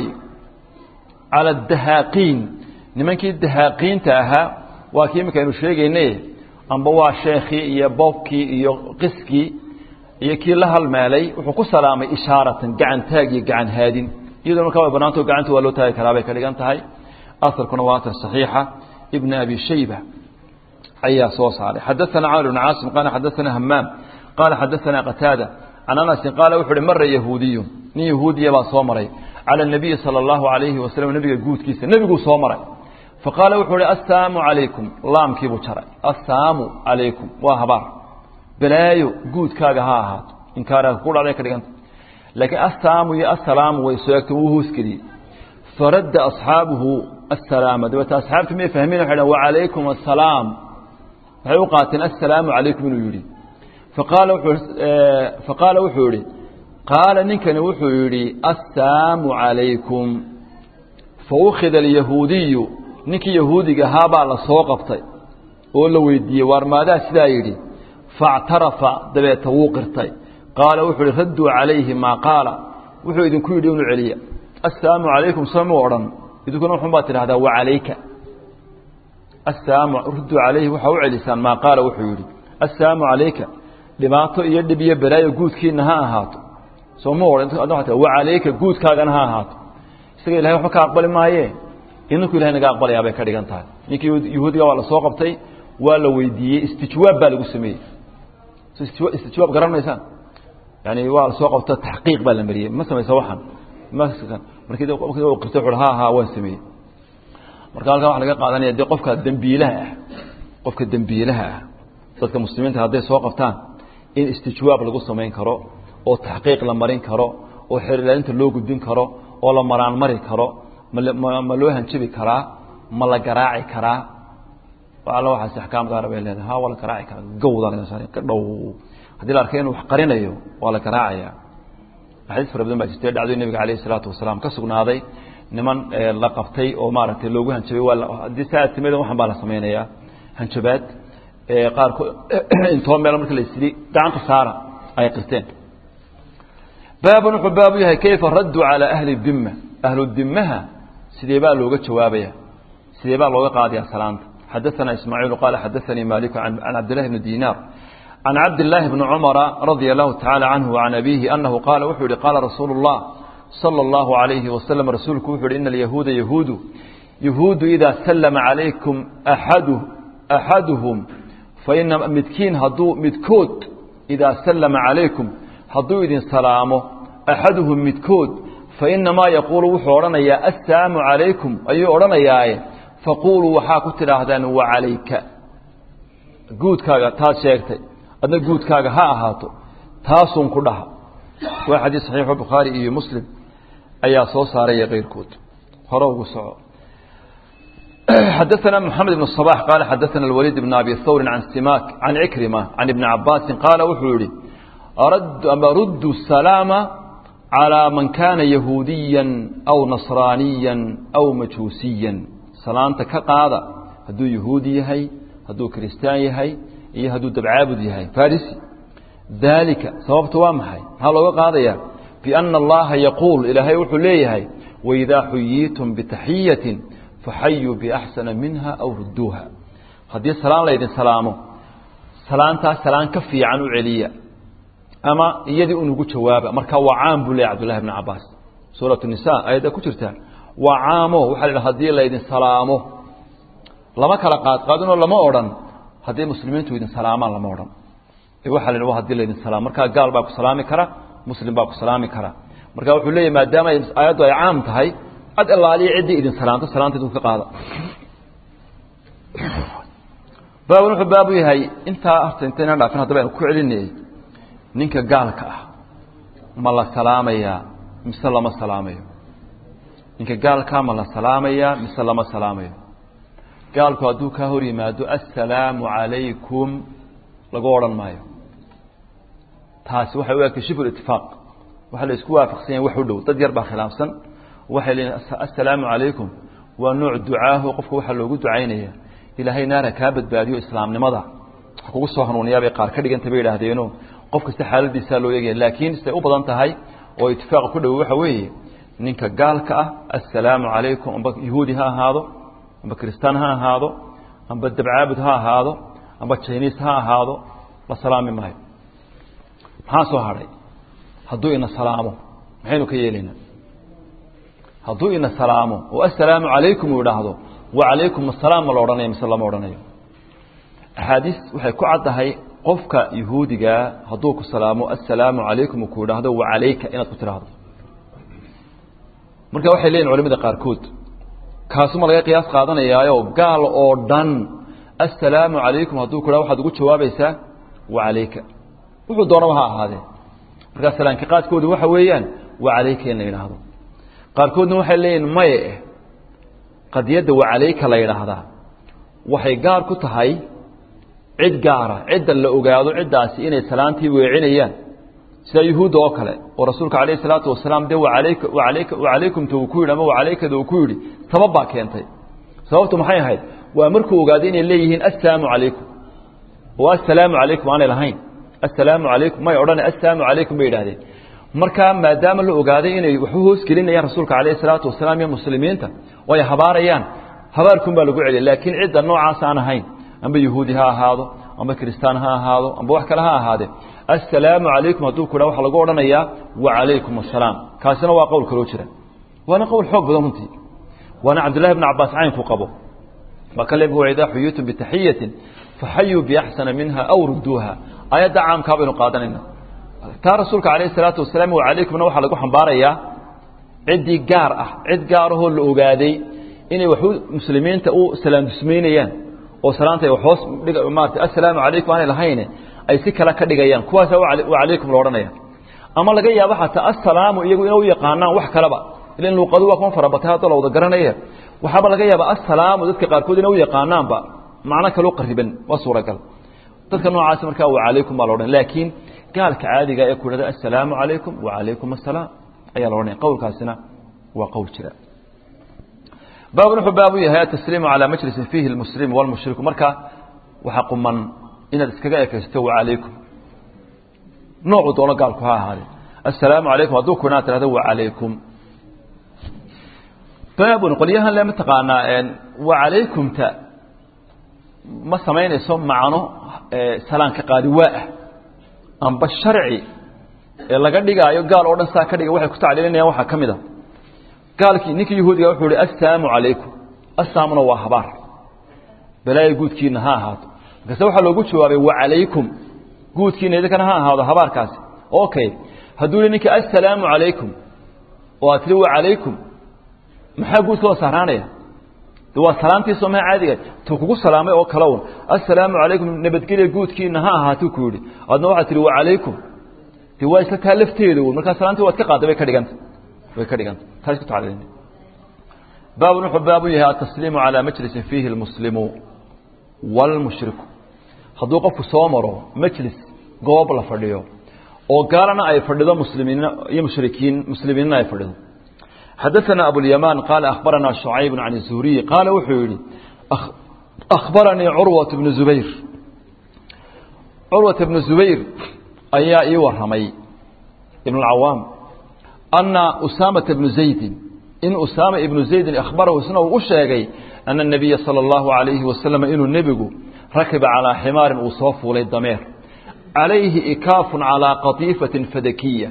A: cala adahaaqiin nimankii dahaaqiinta ahaa waa kii imika aynu sheegaynay amba waa sheekhii iyo boobkii iyo qiskii iyo kii la halmeelay wuxuu ku salaamay ishaaratan gacan taag iyo gacan haadin iyadoo markaa way banaanto gacanta waa loo taagi karaa bay ka dhigan tahay aharkuna waa atar saxiixa ibn abi shayba ayaa soo saaray xadaثana camr bn caasim qaala xadaثana hamaam qaala xadaثana qataada can anasin qaala wuxu uhi mara yahuudiyu nin yahuudiya baa soo maray cala الnabiyi salى اllahu alayhi wasalam nebiga guudkiisa nebiguu soo maray faqaala wuxuu uhi assalaamu calaykum laamkiibuu jaray assaamu calaykum waa habaar balaayo guudkaaga ha ahaato inkaaraga ku dhacday ka dhiganta laakiin assaamu iyo assalaamu way soo egtay wuu hoosgeliyey faradda asxaabuhu assalaama dabeete asxaabtu may fahmeen waxay dhahn wacalaykum assalaam waxay u qaateen assalaamu calaykum inuu yidhi faqaala wuxuu faqaala wuxuu yidhi qaala ninkani wuxuu yidhi assaamu calaykum faukhida alyahuudiyu ninkii yahuudiga ahaa baa la soo qabtay oo la weydiiyey waar maadaa sidaa yidhi faاctarafa dabeeta wuu qirtay qaala wuxuu ihi radduu calayhi maa qaala wuxuu idinku yidhi inu celiya assalaamu calaykum somu odhan idinkuna wuxun baad tidhahdaa wacalayka assalaamu radduu calayhi waxaa u celisaan maa qaala wuxuu yidhi assalaamu calayka dhibaato iyo dhib iyo balaayo guudkiina ha ahaato somu odhan wacalayka guudkaagana ha ahaato isaga ilahay waxba ka aqbali maaye idinku ilahay naga aqbalayaa bay ka dhigan tahay ninkii yahuudiga waa la soo qabtay waa la weydiiyey istijwaab baa lagu sameeyey istijwaab garan maysaan yani waa la soo qabto taxqiiq baa la mariyey ma samaysa waxan markii qirta wuxu ha ha waan sameeyey marka halkaa waxa laga qaadanaya dee qofka dembiilaha ah qofka dembiilaha ah dadka muslimiinta hadday soo qabtaan in istijwaab lagu samayn karo oo taxqiiq la marin karo oo xerilaalinta loo gudbin karo oo la maraan mari karo ma loo hanjabi karaa ma la garaaci karaa alla waxaas axkaam gaara bay leedahay ha waa la garaaci karaa gawda laga saaray ka dhow haddii la arkay inuu wax qarinayo waa la garaacaya axaadiis fara badan baa jirtay dhacdo nabiga calayhi salaatu wasalaam ka sugnaaday niman la qabtay oo maaragtay loogu hanjabay waa haddii saa timida waxan baa la samaynayaa hanjabaad qaarkood intoo meel marka la isiri gacanta saara ay qirteen baabun wuxuu baabu yahay kayfa raddu calaa ahli dimma ahlu dimaha sidee baa looga jawaabaya sidee baa looga qaadaya salaanta xadaثana ismaaciil qaala xadaثanii maliku can cabdillahi bni dinaar can cabdillaahi bni cumara radia allahu tacaala canhu can abiihi anahu qaala wuxuu yihi qaala rasuulu اllah salى اllahu alayhi wasalam rasuulku wuxu uhi ina alyahuuda yahuudu yahuudu idaa sallama calaykum axadu axaduhum faina midkiin hadduu midkood idaa sallama calaykum hadduu idin salaamo axaduhum midkood fainamaa yaquulu wuxuu odhanayaa assalaamu calaykum ayuu odhanayaaye faquuluu waxaa ku tidhaahdaan wacalayka guudkaaga taad sheegtay adna guudkaaga ha ahaato taasun ku dhaha waa xadiis saxiixu bukhaari iyo muslim ayaa soo saaraya keyrkood hore ugu soco xadaثna mحamed بن الصباح qال xadaثna الوليد بن أbي hwr عan simak عan عكرمة عan iبن cabاsi qaala wuxuu yihi rud السلاaم عalى man kana yahuudiya أw نaصrاaniya أw majuusiya salaanta ka qaada hadduu yahuudi yahay hadduu kristaan yahay iyo hadduu dabcaabud yahay farisi dalika sababta waa maxay maxaa looga qaadaya بأna اllaha yaquul ilaahay wuxuu leeyahay وإidaa xuyiitum bتaxiyaة faxayuu biaxsana minha aw rudduuha haddii salaan laydin salaamo salaantaas salaan ka fiican u celiya ama iyadii unugu jawaaba marka waa caam buu leeya cbdullahi bn cabaas suuratu nisa ayadda ku jirta waa caamo waxaa la yidhaha hadii laydin salaamo lama kala qaadqaadinoo lama odhan haddii muslimiintu idin salaamaan lama odhan waxaa la yidhi hadii laydin salaamo markaa gaal baa ku salaami kara muslim baa ku salaami kara marka wuxuu leeyahy maadaama aayaddu ay caam tahay ad ilaaliya ciddii idin salaanto salaanteedu ka qaada baabun wuxuu baabu yahay intaa horta intayna dhaafin haddaba aynu ku celinayay ninka gaalka ah ma la salaamayaa mise lama salaamayo ninka gaalkaa ma la salaamayaa mise lama salaamayo gaalku hadduu kaa hor yimaado assalaamu calaykum lagu odhan maayo taasi waxay u egtay shibul itifaaq waxaa la isku waafaqsan yahay wax u dhow dad yar baa khilaafsan waxay leeyiin assalaamu calaykum waa nooc ducaaho qofka waxaa loogu ducaynaya ilaahay naara kaa badbaadiyo islaamnimada wax kugu soo hanuuniyaabay qaar ka dhiganta bay idhaahdeeno qof kasta xaaladiisaa loo eegaya laakiin siday u badan tahay oo itifaaqa ku dhow waxa weeye ninka gaalka ah assalaamu calaykum amba yahuudi ha ahaado amba kristaan ha ahaado amba dabcaabud ha ahaado amba jiniis ha ahaado la salaami maayo maxaa soo hadhay hadduu ina salaamo maxaynu ka yeelaynaa hadduu ina salaamo oo assalaamu calaykum uu idhaahdo wacalaykum asalaam ma la odhanayo mise lama odhanayo axaadiis waxay ku caddahay qofka yahuudigaa hadduu ku salaamo assalaamu calaykum uu ku idhaahdo wacalayka inaad ku tidhaahdo marka waxay leeyihin culamada qaarkood kaasuma laga qiyaas qaadanayaayo gaal oo dhan assalaamu calaykum hadduu ku idhahdo waxaad ugu jawaabaysaa wacalayka wuxuu doonaba ha ahaadee markaa salaanka qaadkoodu waxa weeyaan wacalayka in la yidhaahdo qaarkoodna waxay leeyihin maye qadiyadda wacalayka la yidhaahdaa waxay gaar ku tahay cid gaara cidda la ogaado ciddaasi inay salaantii weecinayaan sida yuhuudda oo kale oo rasuulka calayh isalaatu wasalaam dee wacalayka wacalayka wacalaykumta uu ku yidhi ama wacalaykada uu ku yidhi sabab baa keentay sababtu maxay ahayd waa markuu ogaaday inay leeyihiin assalaamu calaykum oo assalaamu calaykum aanay lahayn assalaamu calaykum may odhana assalaamu calaykum bay yidhahdeen markaa maadaama la ogaaday inay waxu hoos gelinayaan rasuulka calayh isalaatu wasalaam iyo muslimiinta oo ay habaarayaan habaarkun baa lagu celiya laakiin cidda noocaas aan ahayn amba yahuudi ha ahaado amba kristaan ha ahaado amba wax kale ha ahaadee assalaamu calaykum hadduu ku dha waxa lagu odhanayaa wacalaykum assalaam kaasina waa qowl kaloo jira waana qowl xoog badan runtii waana cabdullahi bn cabaas caynku qabo waa ka leebka waidaa xuyitum bitaxiyatin faxayuu biaxsana minha aw rudduuha aayadda caamkaa baynu qaadanayna taa rasuulka calayh isalaatu wasalaam wacalaykumna waxaa lagu xambaarayaa ciddii gaar ah cid gaarahoo la ogaaday inay waxu muslimiinta u salaam dusmaynayaan oo salaanta ay hoos maarata assalaamu calaykum aanay lahayne ay si kale ka dhigayaan kuwaasa wacalaykum la odhanaya ama laga yaabo xataa assalaamu iyagu inay u yaqaanaan wax kaleba ilan luuqadu waa kuma farabatay hadda la wada garanaya waxaaba laga yaaba assalaamu dadka qaarkood inay u yaqaanaanba macno kaloo qariban waa suuragal dadka noocaasi markaa wacalaykum baa la odhan laakiin gaalka caadiga ee ku idhahda assalaamu calaykum wacalaykum assalaam ayaa la odhanaya qowlkaasina waa qowl jira baabun wuxuu baabu yahay atasliimu calaa majlisin fiihi lmuslimu walmushriku marka waxaa quman inaad iskaga ekaysto wacalaykum noocuu doono gaalku ha ahaade assalaamu calaykum hadduu ku inaad tirahdo wacalaykum baabun qolyahan le mataqaanaa wacalaykumta ma samaynayso macno salaanka qaadi waa ah amba sharci ee laga dhigaayo gaal oo dhan saa ka dhiga waxay ku tacliilinayaan waxaa ka mid a gaalkii ninkii yahuudiga wuxuu ihi assalaamu calaykum assaamuna waa habaar balaayo guudkiina ha ahaato markaase waxaa loogu jawaabay wacalaykum guudkiina idinkana ha ahaado habaarkaasi okay hadduu li ninka assalaamu calaykum oo aad tiri wa calaykum maxaa guud soo saaraanaya de waa salaamtii soomaa caadiga tu kugu salaamay oo kale un assalaamu calaykum nabadgelya guudkiina ha ahaatuu ku yidhi adna waxaad tihi wa calaykum de waa isla taa lafteeda un markaa salaamtii waad ka qaadday bay ka dhiganta way ka dhiganta taa isku tacalilin baabun wuxuu baabu yahay atasliimu calaa majlisin fiihi lmuslimu wاlmushriku hadduu qofku soo maro majlis goob la fadhiyo oo gaalana ay fadhido muslimiin iyo mushrikiin muslimiinna ay fadhido xadaثana abulyamaan qaala akhbaranaa شhucayb can الzuhriyi qaala wuxuu yihi akhbaranii curwaة bnu zubayr curwaة bnu zubayr ayaa ii waramay ibn اcawaam ana usaamaةa bnu zaydin in usaama ibnu zaydin akhbarahu isna uu u sheegay ana الnabiya salى اllahu عalayhi wasalam inuu nebigu rakiba calىa ximaarin uu soo fuulay dameer calayhi ikaafun calىa qatiifatin fadakiya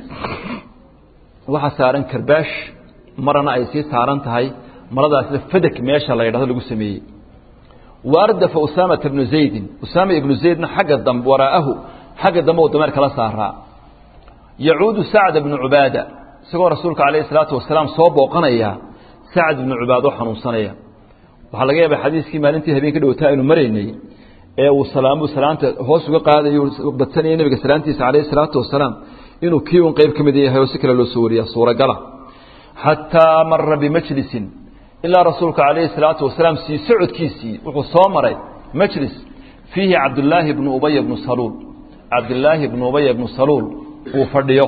A: waxaa saaran karbaash marana ay sii saaran tahay maradaasna fadak meesha la yidhahdo lagu sameeyey waardafa usaamata bnu zaydin usaama ibnu zaydna xagga dambe waraa'ahu xagga dambe uu dameer kala saaraa yacuudu sacda bnu cubaada isagoo rasuulka calayhi salaatu wasalaam soo booqanaya sacd ibnu cubaado xanuunsanaya waxaa laga yaabay xadiiskii maalintii habeen ka dhowtaa aynu maraynay ee uu salaamu salaanta hoos uga qaadayo badsanaya nebiga salaantiisa calayhi salaatu wasalaam inuu kii un qayb ka mid yahay oo si kale loo soo wariya suuragala xataa mara bimajlisin ilaa rasuulka calayhi salaatu wasalaam sii socodkiisii wuxuu soo maray majlis fiihi cabdullaahi bnu ubaya bnu saluul cabdillaahi bnu ubaya bnu saluul uu fadhiyo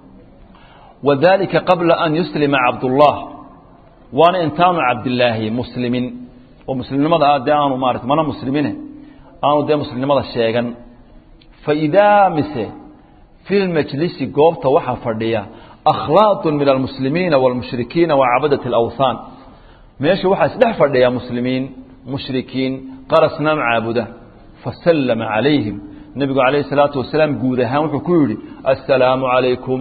A: wadalika qabla an yuslima cabdullah waana intaanu cabdilaahi muslimin oo muslimnimada ah dee aanu maarata mana muslimine aanu dee muslimnimada sheegan faidaa mise fi lmajlisi goobta waxaa fadhiya akhlaaqun min almuslimiina wاlmushrikiina wa cabadat اlawthaan meesha waxaa isdhex fadhiya muslimiin mushrikiin qarasnaam caabuda fasallama calayhim nebigu calayhi الsalaatu wasalaam guud ahaan wuxuu ku yidhi assalaamu calaykum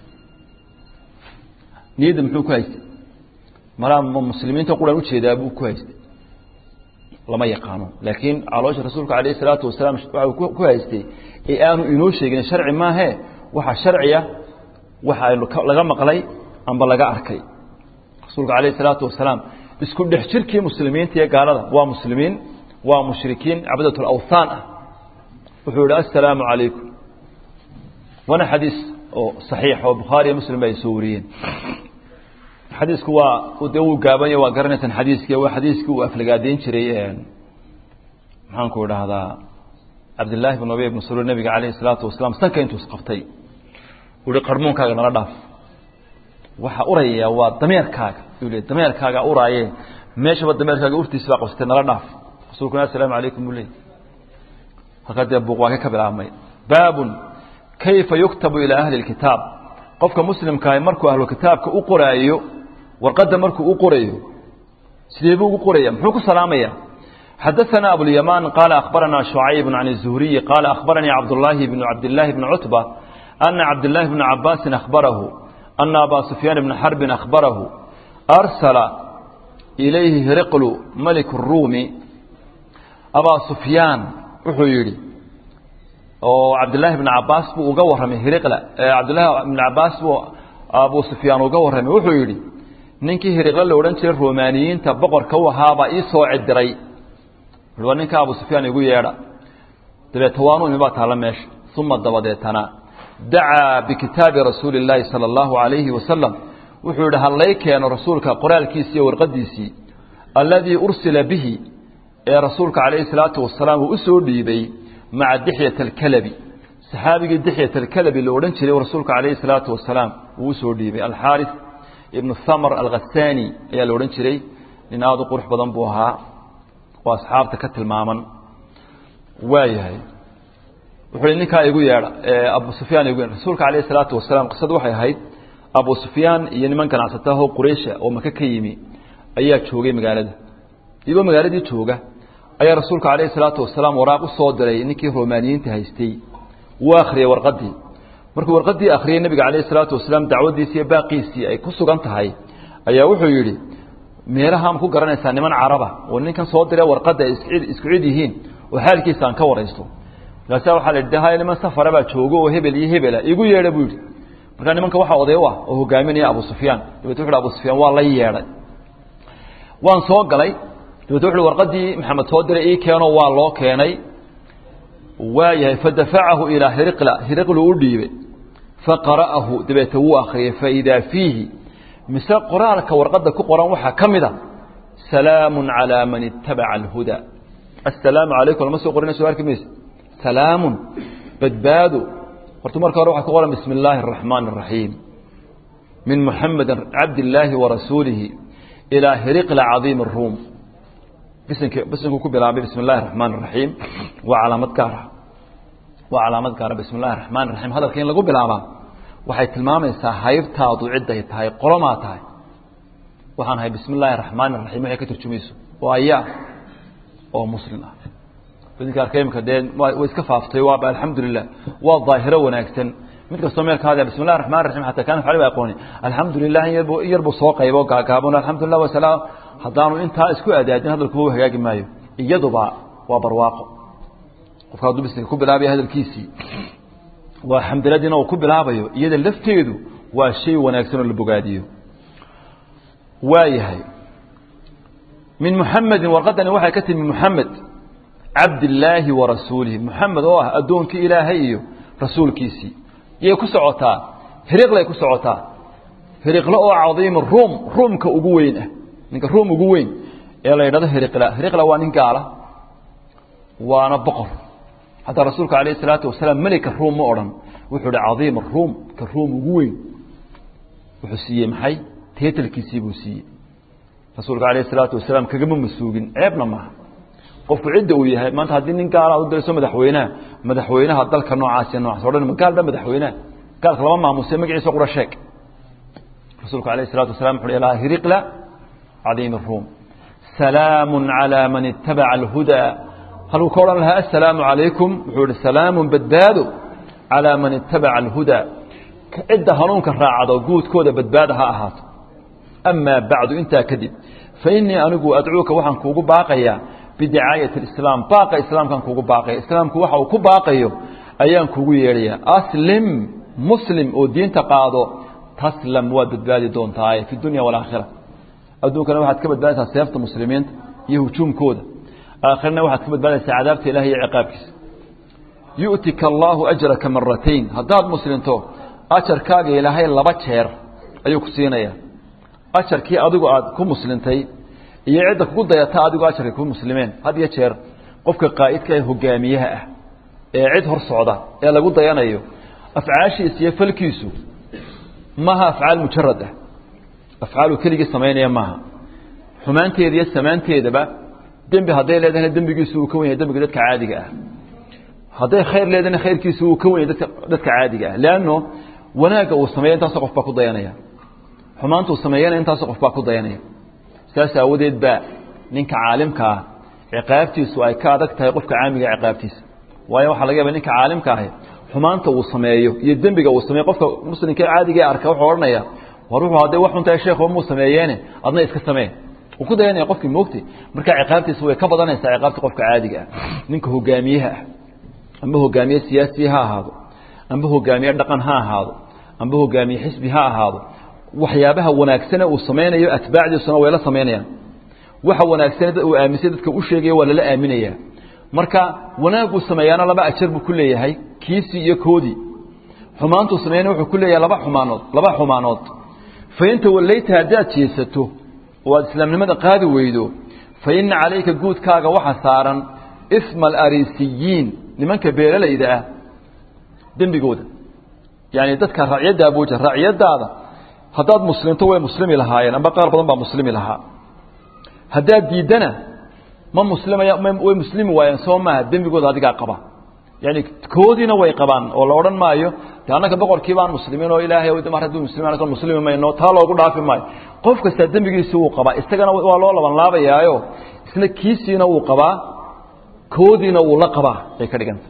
A: niyadda muxuu ku haystay malaa muslimiinta quran ujeedaa buu ku haystay lama yaqaano laakiin caloosha rasuulka calayh الsalaatu wasalaam waxa ku haystay ee aanu inoo sheegin sharci maahe waxaa sharciya waxa aynu laga maqlay amba laga arkay rasuulka calayh الsalaatu wasalaam isku dhex jirkii muslimiinta iyo gaalada waa muslimiin waa mushrikiin cabadat اlawthaan ah wuxuu yihi assalaamu calaykum waana xadiis oo saxiix oo bukhaariyo muslim ay soo wariyeen xadiisku waa dee wuu gaabanya waa garanaysaan xadiiski waa xadiiskii uu aflagaadeyn jiray maxaanku idhaahdaa cabdillaahi bn ubay bn saluul nabiga calayhi salaatu wasalaam sanka intuu isqabtay uhi qarmuunkaaga nala dhaaf waxaa uraya waa dameerkaaga uu le dameerkaaga uraaye meeshaba dameerkaaga urtiisi baa qabsatay nala dhaaf rasuulkuna assalaamu calaykum buu leey halkaa dee buuq waa ka ka bilaabmay baabun kayfa yuktabu ilaa ahli اlkitaab qofka muslimkaahi markuu ahlu kitaabka u qoraayo warqadda markuu u qorayo sidee buu ugu qoraya muxuu ku salaamaya xadaثana abulyamaan qaala akhbarana شhucayb can الzuhriyi qaala akhbaranii cabdالlahi bn cabdالlahi bn cutba ana cabdالlahi bna cabaasin akhbarahu ana aba sufyaan bna xarbin akhbarahu arsala ilayhi hiriqlu malik الruumi abaa sufyaan wuxuu yidhi oo cabdillaahi bn cabaas buu uga warramay hiriqla cabdillahi bn cabaas buu abu sufyaan uga warramay wuxuu yidhi ninkii hiriqle la odhan jiray romaaniyiinta boqorka u ahaabaa ii soo cidiray waa ninka abu sufyaan igu yeedha dabeeta waanu imi baa taalla meesha uma dabadeetana dacaa bikitaabi rasuuli اllaahi salى اllahu alayhi wasalam wuxuu yidhi hallay keeno rasuulka qoraalkiisii iyo warqadiisii alladii ursila bihi ee rasuulka calayhi salaatu wasalaam uu u soo dhiibay maca dixyat alkalabi saxaabigii dixyat alkalabi la odhan jiray rasuulka calayhi salaatu wasalaam uu usoo dhiibay alxaaris ibnu thamar alkhasaani ayaa la odhan jiray nin aada u qurux badan buu ahaa oo asxaabta ka tilmaaman waayahay wuxuu hi ninkaa igu yeedha abu sufyaan igu yeedha rasuulka calayhi salaatu wasalaam qisadu waxay ahayd abu sufyaan iyo niman ganacsatahoo quraysha oo maka ka yimi ayaa joogay magaalada iyagoo magaaladii jooga ayaa rasuulka calayhi salaatu wasalaam waraaq u soo diray ninkii romaaniyiinta haystay wuu akhriyey warqaddii markuu warqaddii akhriyey nebiga calayhi salaatu wasalaam dacwaddiisii iyo baaqiisii ay ku sugan tahay ayaa wuxuu yidhi meelahaan ku garanaysaa niman caraba oo ninkan soo diree warqadda ay isku cid yihiin oo xaalkiisa aan ka waraysto markaasa waxaa la yidhi de haya niman safara baa joogo oo hebel iyo hebela igu yeedha buu yidhi markaa nimanka waxaa oday u ah oo hogaaminaya abu sufyaan dabet wuxu abu sufyaan waa la yeedhay waan soo galay dabet wuxu warqadii maxamed soo diray ii keeno waa loo keenay waayahay fadafacahu ilaa hiriqla hiriqlu u dhiibay faqara'ahu dabeete wuu akhriyay faidaa fiihi mise qoraalka warqadda ku qoran waxaa ka mid a salaamu calaa man itabaca alhuda assalaamu calaykum lama soo qorinayso arki mayse salaamun badbaado horta marka hore waxaa ku qoran bismi illaahi araxmaan araxiim min muxamedin cabdillaahi warasuulihi ilaa hiriqla cadiim aruum bisinka bisinku ku bilaabay bismi illahi araxmaan araxiim waa calaamad gaara waa calaamad gaara bismi illahi araxmaan raxiim hadalka in lagu bilaabaa waxay tilmaamaysaa haybtaadu cidday tahay qolomaa tahay waxaan ahay bismi illaahi araxmaan araxiim waxay ka turjumayso oo ayaa oo muslim ah idinka arkayimka dee way iska faaftay waaba alxamdulilah waa daahiro wanaagsan mid kastoo meel ka hadlaya bismi llahi raxmaan raxiim xataa kaan facli ba aqooni alxamdulilah in yarbu in yarbu soo qaybo gaagaabon alxamdulilah wasalaam haddaanu intaa isku adaadin hadalkuba u hagaagi maayo iyaduba waa barwaaqo qofka hadduu bisinka ku bilaabaya hadalkiisii waa xamdiladiina uu ku bilaabayo iyada lafteedu waa shay wanaagsan oo la bogaadiyo waayahay min muxamedin warqadani waxay ka timi muxamed cabdillaahi wa rasuulihi muxamed oo ah addoonkii ilaahay iyo rasuulkiisii yay ku socotaa hiriqlay ku socotaa hiriqlo oo cadiima ruum ruumka ugu weyn ah ninka ruum ugu weyn ee la yidhahdo hiriqla hiriqla waa nin gaala waana boqor hataa rasuulka alayh isalaatu wasalaam melika ruum ma odhan wuxuu hi cadiima ruum ka ruum ugu weyn wuxuu siiyey maxay teetalkiisii buu siiyey rasuulka alayh isalaatu wasalaam kagama masuugin ceebna maaha qofku cidda uu yahay maanta haddii nin gaala u dirayso madaxweynaha madaxweynaha dalka noocaas iyo noocaas odhan ma gaal ba madaxweynaha gaalka lama maamuse magaciisa qura sheeg rasuulku alayh isalatu wasalam wuxu hi ilaa hiriqla cadiim ruum salaamu calaa man itabaca alhudaa halkuu ka odhan lahaa assalaamu calaykum wuxuu ihi salaamun badbaado calaa man itabaca alhudaa cidda hanuunka raacdo guudkooda badbaada ha ahaato amaa bacdu intaa kadib fa innii anigu adcuuka waxaan kuugu baaqayaa bidicaayati alislaam baaqa islaamkaan kuugu baaqaya islaamku waxa uu ku baaqayo ayaan kuugu yeedhayaa aslim muslim oo diinta qaado taslam waad badbaadi doontaaye fi dunya walaakhira adduunkana waxaad ka badbaadaysaa seefta muslimiinta iyo hujuumkooda aakhirana waxaad ka badbaadaysaa cadaabta ilahi iyo ciqaabkiisa yu'tika allaahu ajraka maratayn haddaad muslimto ajarkaaga ilaahay laba jeer ayuu ku siinayaa ajarkii adigu aad ku muslintay iyo cidda kugu dayata adigu ajarkay ku muslimeen had iyo jeer qofka qaa'idka ee hogaamiyaha ah ee cid hor socda ee lagu dayanayo afcaashiisa iyo falkiisu maaha afcaal mujarad ah afcaalu keligii samaynaya maaha xumaanteeda iyo samaanteedaba dembi hadday leedahayna dembigiisu uu ka wen yahay dembiga dadka caadiga ah hadday khayr leedahayna khayrkiisu uu ka wen yahay dadka dadka caadiga ah leanno wanaagga uu sameeya intaasoo qof baa ku dayanaya xumaanta uu sameeyana intaasoo qof baa ku dayanaya saas aawadeed baa ninka caalimka ah ciqaabtiisu ay ka adag tahay qofka caamiga ciqaabtiisa waayo waxaa laga yaba ninka caalimka ahi xumaanta uu sameeyo iyo dembiga uu sameeyo qofka muslimka caadiga arka wuxuu odhanaya war wuxuu hadday wax xuntahay sheekhu muu sameeyeene adna iska samee uu ku dayanaya qofkii moogtay marka ciqaabtiisa way ka badanaysaa ciqaabta qofka caadiga ah ninka hogaamiyaha ah amba hogaamiye siyaasi ha ahaado amba hogaamiye dhaqan ha ahaado amba hogaamiye xisbi ha ahaado waxyaabaha wanaagsane uu samaynayo atbaacdiisuna way la samaynayaan waxa wanaagsane uu aaminsay dadka u sheegaya waa lala aaminaya marka wanaaguu sameeyaana laba ajar buu ku leeyahay kiisii iyo koodii xumaantuu sameeyana wuxuu ku leeyahay laba xumaanood laba xumaanood fa inta wallayta haddaad jeesato oo aad islaamnimada qaadi weydo fa inna calayka guudkaaga waxa saaran isma alariisiyiin nimanka beeralayda ah dembigooda yani dadka racyadda abuja racyadaada haddaad muslimto way muslimi lahaayeen amba qaar badan baa muslimi lahaa haddaad diiddana ma muslimaya way muslimi waayeen soo maaha dembigooda adigaa qaba yani koodiina way qabaan oo la odhan maayo de annaka boqorkii baan muslimiin oo ilaahay mar hadduu muslimiin anaka muslimi mayno taa loogu dhaafi maayo qof kastaa dembigiisa wuu qabaa isagana waa loo laban laabayaayo isna kiisiina wuu qabaa koodiina wuu la qabaa bay ka dhiganta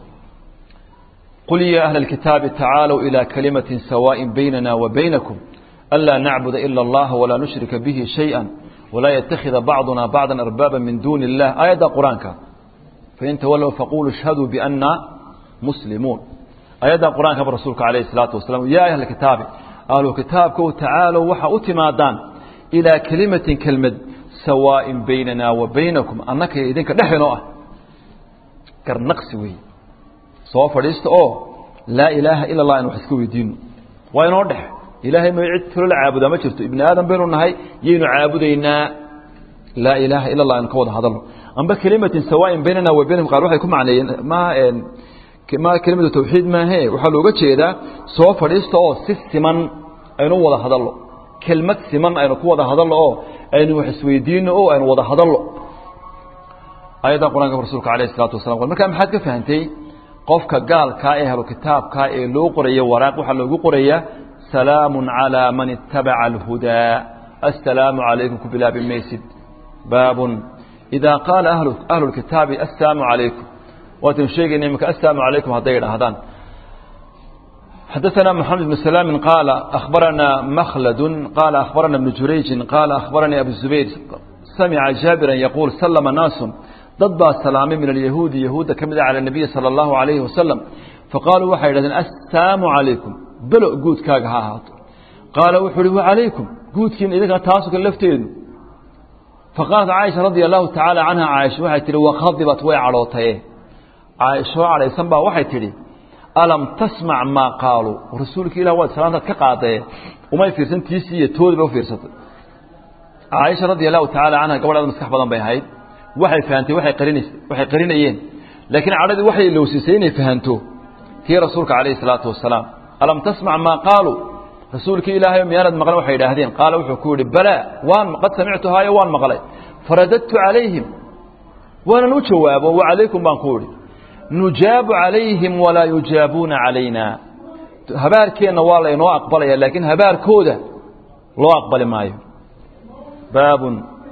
A: qul ya ahla اlkitaabi tacaalوا ilى kalimaةi sawaaءi baynana wa baynakum anlaa nacbuda ila اllaha walaa nushrika bihi shayئa walaa ytakhida bacduna bacda arbaaba min duuni اllah aayadda qur-aanka fain tawallow faquluu ishhaduu bianna muslimuun ayaddan qur-aankaba rasuulka calayhi salaatu wasalam yaa ahla kitaabi ahlu kitaabkow tacaalow waxa u timaadaan ilaa kelimatin kelmad sawaa'in baynana wa baynakum annaka idinka dhexinoo ah garnaqsi weeye soo fadhiista oo laa ilaaha ila allah inu wax iska weydiino waa inoo dhex ilaahay ma cid kalo la caabudaa ma jirto ibni aadam baynu nahay yaynu caabudaynaa laa ilaaha ila allah aynu ka wada hadalno amba kelimatin sawaain baynana wa baynahum qaar waxay ku macneeyeen ma ma kelimatu tawxiid maahe waxaa looga jeedaa soo fadhiista oo si siman aynu wada hadalno kelmad siman aynu ku wada hadalno oo aynu wax isweydiino oo aynu wada hadalno ayaddan qur-aanka rasuulka alayh isalaatu wasalam markaa maxaad ka fahantay qofka gaalkaa ee helo kitaabkaa ee loo qoraya waraaq waxaa loogu qorayaa salaamu calaa man itabaca alhudaa assalaamu calaykum ku bilaabi maysid baabun idaa qaala ahlu lkitaabi assalaamu calaykum waataynu sheegayna iminka assalaamu calaykum hadday idhaahdaan حدثنا محمد بن سلام قال أخبرنا مخلد قال أخبرنا ابن جريج قال أخبرني أبو الزبير سمع جابرا يقول سلم ناس ضد السلام من اليهود يهود كمد على النبي صلى الله عليه وسلم فقالوا وحي لذن السلام عليكم بلو قود كاق هاهات قال وحري وعليكم قود كين إذا تاسك اللفتين فقالت عائشة رضي الله تعالى عنها عائشة وحي تري وخضبت ويعلوتيه عائشة عليه السلام وحي تري alam tasmac maa qaaluu rasuulka ilah waad salaantaad ka qaadee umay fiirsan tiisiiyo toodiba u fiirsatay caaisha radia allahu tacaala canha gabadhaada maskax badan bay ahayd waxay fahantay waay qarinays waxay qarinayeen laakiin cadhadii waxay ilowsiisay inay fahanto tii rasuulka calayhi salaatu wasalaam alam tasmac maa qaaluu rasuulkii ilaahay miyaanad maqlan waxay idhaahdeen qaala wuxuu ku yidhi balaa waan qad samictuhaayo waan maqlay faradadtu calayhim waanan u jawaabo wa calaykum baan ku idhi nujaabu calayhim walaa yujaabuuna calayna habaarkeenna waa laynoo aqbalaya laakiin habaarkooda loo aqbali maayo baabun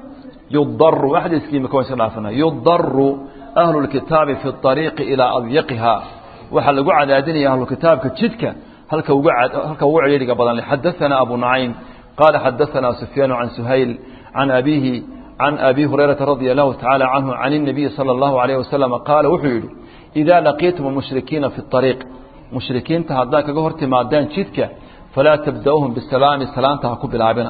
A: yudaru xadiiskii imika waan iska dhaafana yudaru ahlu lkitaabi fi ariiqi ilaa adyaqiha waxaa lagu cadaadinaya ahlukitaabka jidka halka ugu halka ugu celiiriga badan xadaثana abu nacaym qaala xadaثana sufyaan can suhayl can abihi can abi hurayrata radia allahu tacaala canhu can الnabiyi salى اllahu alayh wasalam qaala wuxuu yidhi إذا لقيتم المشركين في الطريق مشركين تهدا كغه hortimaadaan jidka فلا تبدأوهم بالسلام سلامتا ku bilaabina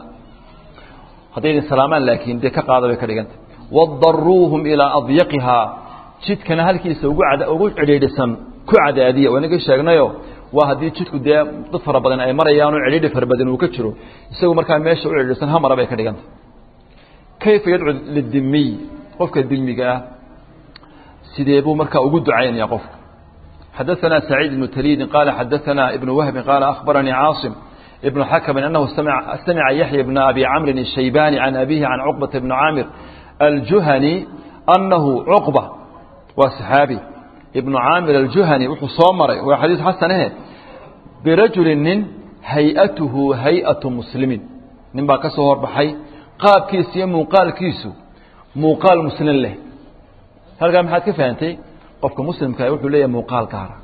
A: haday salaaman laakiin de ka qaado bay ka dhiganta wadaruhum ila adyaqiha jidkana halkiisa ugu cad ugu ciriidhisan ku cadaadiya wanaga sheegnayo waa hadii jidku de dad fara badan ay marayaan oo ciriidhi fara badan uu ka jiro isagu markaa meesha u ciriidhisan hamara bay ka dhiganta kayfa yad'u lidimmi qofka dimiga ah sidee buu markaa ugu ducaynaya qofka xadaثana سacيid بن تlيdi qala xadaثana iبن وهbi qala أخbaranii cاaصم iبن xakم أنhu samca yaحyى بن أbي cمri الشhaybاni عan أbihi عan cقبة بن cاmir الjuhني أnahu cqبة waa صxaabi iبن cاamir الjuhني wuxuu soo maray waa xadiiث xasanahe birajuli nin hay-atuhu hay-aةu mslimiin nin baa ka soo horbaxay qaabkiisa iyo muuqaalkiisu muuqaal muslim leh halkaa maxaad ka fahantay qofka muslimkaa wuxuu leeyahay muuqaal gaara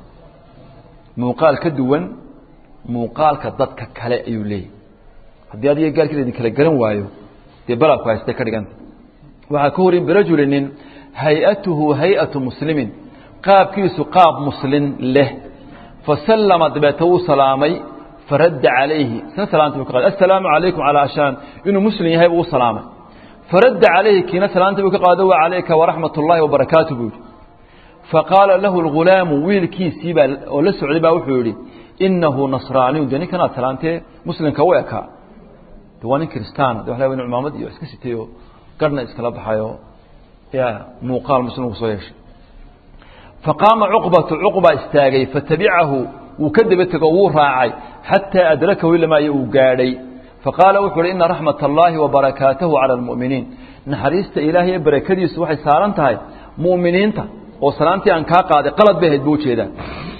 A: muuqaal ka duwan muuqaalka dadka kale ayuu leeyahay haddii adiga gaalkiisa idin kala garan waayo dee balabku haystay ka dhiganta waxaa ka horin birajuli nin hay-atuhu hay-atu muslimin qaabkiisu qaab muslin leh fasallama dabeeta wuu salaamay faradda calayhi isna salaanta buu ka qaaday assalaamu calaykum calaa ashaan inuu muslim yahay buu u salaamay فرد عليه كينا سلامته بك قادوا عليك ورحمة الله وبركاته بك فقال له الغلام ويل كي سيبا ولا سعودي با وحوري إنه نصراني ودني كان سلامته مسلم كويكا دواني كريستان دو حلاوين عمامد يو اسكسيتيو قرنا اسكلا بحايو يا موقال مسلم وصويش فقام عقبة عقبة استاغي فتبعه وكذبت قوور راعي حتى أدركه إلا ما يوقاري فقال وحر إن رحمة الله وبركاته على المؤمنين نحريست إلهي بركديس وحي سارنتهاي مؤمنين تا وسلامتي أن كاقاد قلت به البوشي ده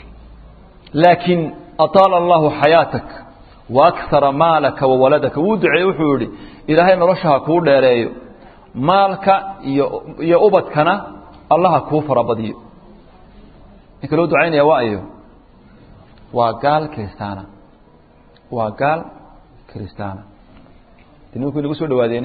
A: لكن أطال الله حياتك وأكثر مالك وولدك ودعي وحوري إلهي نرشها كور ديريو مالك يا أبتكنا الله كوفر بديو إنك لو دعين يا وائيو وقال كيستانا وقال kristana nimanku inagu soo dhawaadeene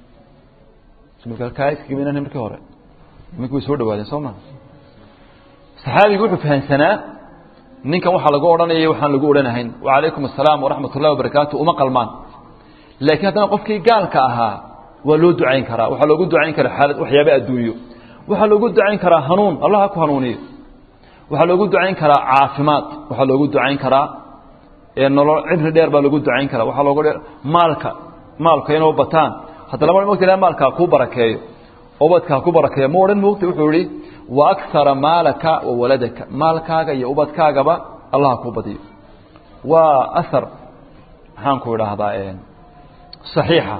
A: iskagabinana markii hore nimanku way soo dhawaadeen soo ma saxaabigu wuxuu fahansanaa ninkan waxaa lagu odhanayay waxaan lagu odhanahayn wacalaykum asalaam waraxmat ullahi wabarakaatu uma qalmaan laakiin haddana qofkii gaalka ahaa waa loo ducayn karaa waxaa loogu ducayn karaa xaalad waxyaaba adduunyo waxaa loogu ducayn karaa hanuun allah ha ku hanuuniyo waxaa loogu ducayn karaa caafimaad waxaa loogu ducayn karaa nolol cibri dheer baa loogu ducayn karaa waxaa loogu maalka maalka inuu bataan hadda lama mogta ilaha maalka ha kuu barakeeyo ubadka ha ku barakeeyo ma odhan moogta wuxuu yihi wa akara maalaka wa waladaka maalkaaga iyo ubadkaagaba allah ha kuu badiyo waa ahar maxaan ku idhaahdaa صaxiixa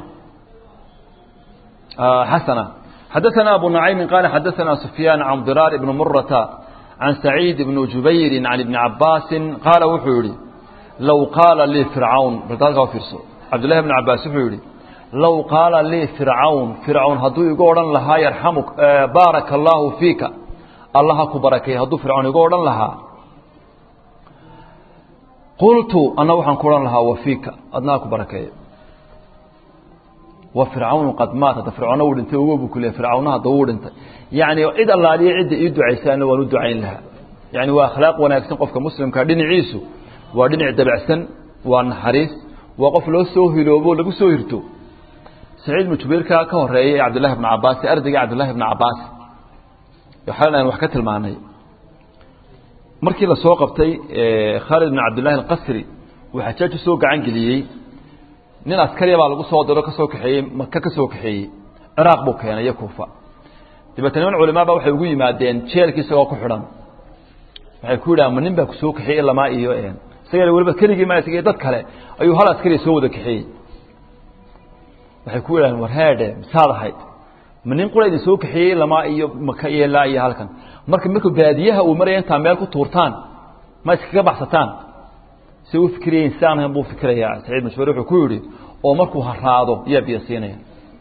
A: xasana xadaثana abu نacaymi qaala xadaثana sufyaan can diraar ibn murata can saciid ibn jubayri can ibni cabaasi qaala wuxuu yihi low qaala lii fircawn balka fiirso cabdullahi bn cabaas wuxuu yihi low qaala lii fircawn fircawn hadduu igu odhan lahaa yarxamuk baaraka allaahu fiika allah ha ku barakeey hadduu fircawn igu odhan lahaa qultu anna waxaan ku odhan lahaa wa fiika adna ha ku barakeeyo wa fircawnu qad maat hadda fircawna wuu dhintay ogo buu ku leey fircawna hadda wuu dhintay yacni cid allaaliya cidda ii ducaysaana waan u ducayn lahaa yacni waa akhlaaq wanaagsan qofka muslimka dhinaciisu waa dhinac dabacsan waa naxariis waa qof loo soo hiloobo lagu soo hirto saciid ibnu jubayrka ka horeeyay ee cabdillahi bnu cabaas ee ardayga cabdillahi bnu cabaas waxaan aan wax ka tilmaanay markii la soo qabtay khaalid bn cabdillahi alqasri uu xajaaj u soo gacan geliyey nin askariya baa lagu soo diro ka soo kaxeeyey maka ka soo kaxeeyey ciraaq buu keenay iyo kuufa dabeetna niman culimaa ba waxay ugu yimaadeen jeelkii isagoo ku xidhan waxay ku yidhahan ma nin baa ku soo kaxeeyey lamaa iyo isaga weliba keligii ma isaga dad kale ayuu hal askariya soo wada kaxeeyey waxay ku yidhahdeen war heedhe misaad ahayd ma nin qura idin soo kaxeeyey lamaa iyo maka iyo laa iyo halkan marka markuu baadiyaha uu maraya intaa meel ku tuurtaan ma iskaga baxsataan si u fikirayen sidaan ahayn buu fikirayaa saciid mashbur wuxuu ku yidhi oo markuu haraado yaa biyo siinaya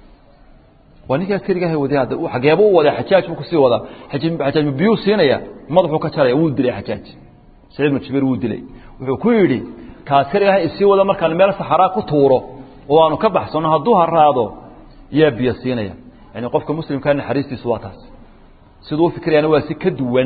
A: waa ninkaa keligaha waday hadda xageebuu u wadaa xajaaj buu kusii wadaa xajaaj biyuu siinaya madaxuu ka jaraya wuu dilay xajaaj saciid mashbur wuu dilay wuxuu ku yidhi kaas keligaha isii wada markaan meel saxaraa ku tuuro oo aanu ka baxsano hadduu haraado yaa biyo siinaya yani qofka muslimkaa naxariistiisu waa taas siduu ufikirayaana waa si ka duwan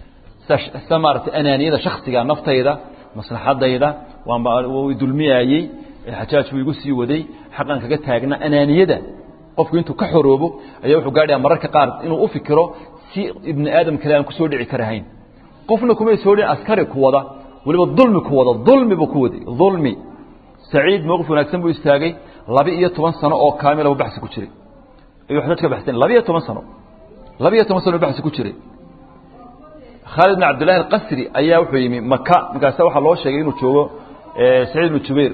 A: sida maaragtay anaaniyada shaksiga naftayda maslaxadayda waanba dulmiyaayey xajaaj buu igu sii waday xaqan kaga taagna anaaniyada qofku intuu ka xoroobo ayaa wuxuu gaadhaya mararka qaar inuu u fikiro si ibni aadam kale aan kusoo dhici karahayn qofna kumay soo dhici askari ku wada weliba dulmi ku wada dulmi buu ku waday dulmi saciid mowqif wanaagsan buu istaagay laba iyo toban sano oo kaamilaba baxsi ku jiray ayuu xajaaj ka baxsan laba iyo toban sano laba iyo toban sano baxsi ku jiray khaalid bn cabdillahi alqasri ayaa wuxuu yimi maka markaasa waxaa loo sheegay inuu joogo saciid ibnu jubayr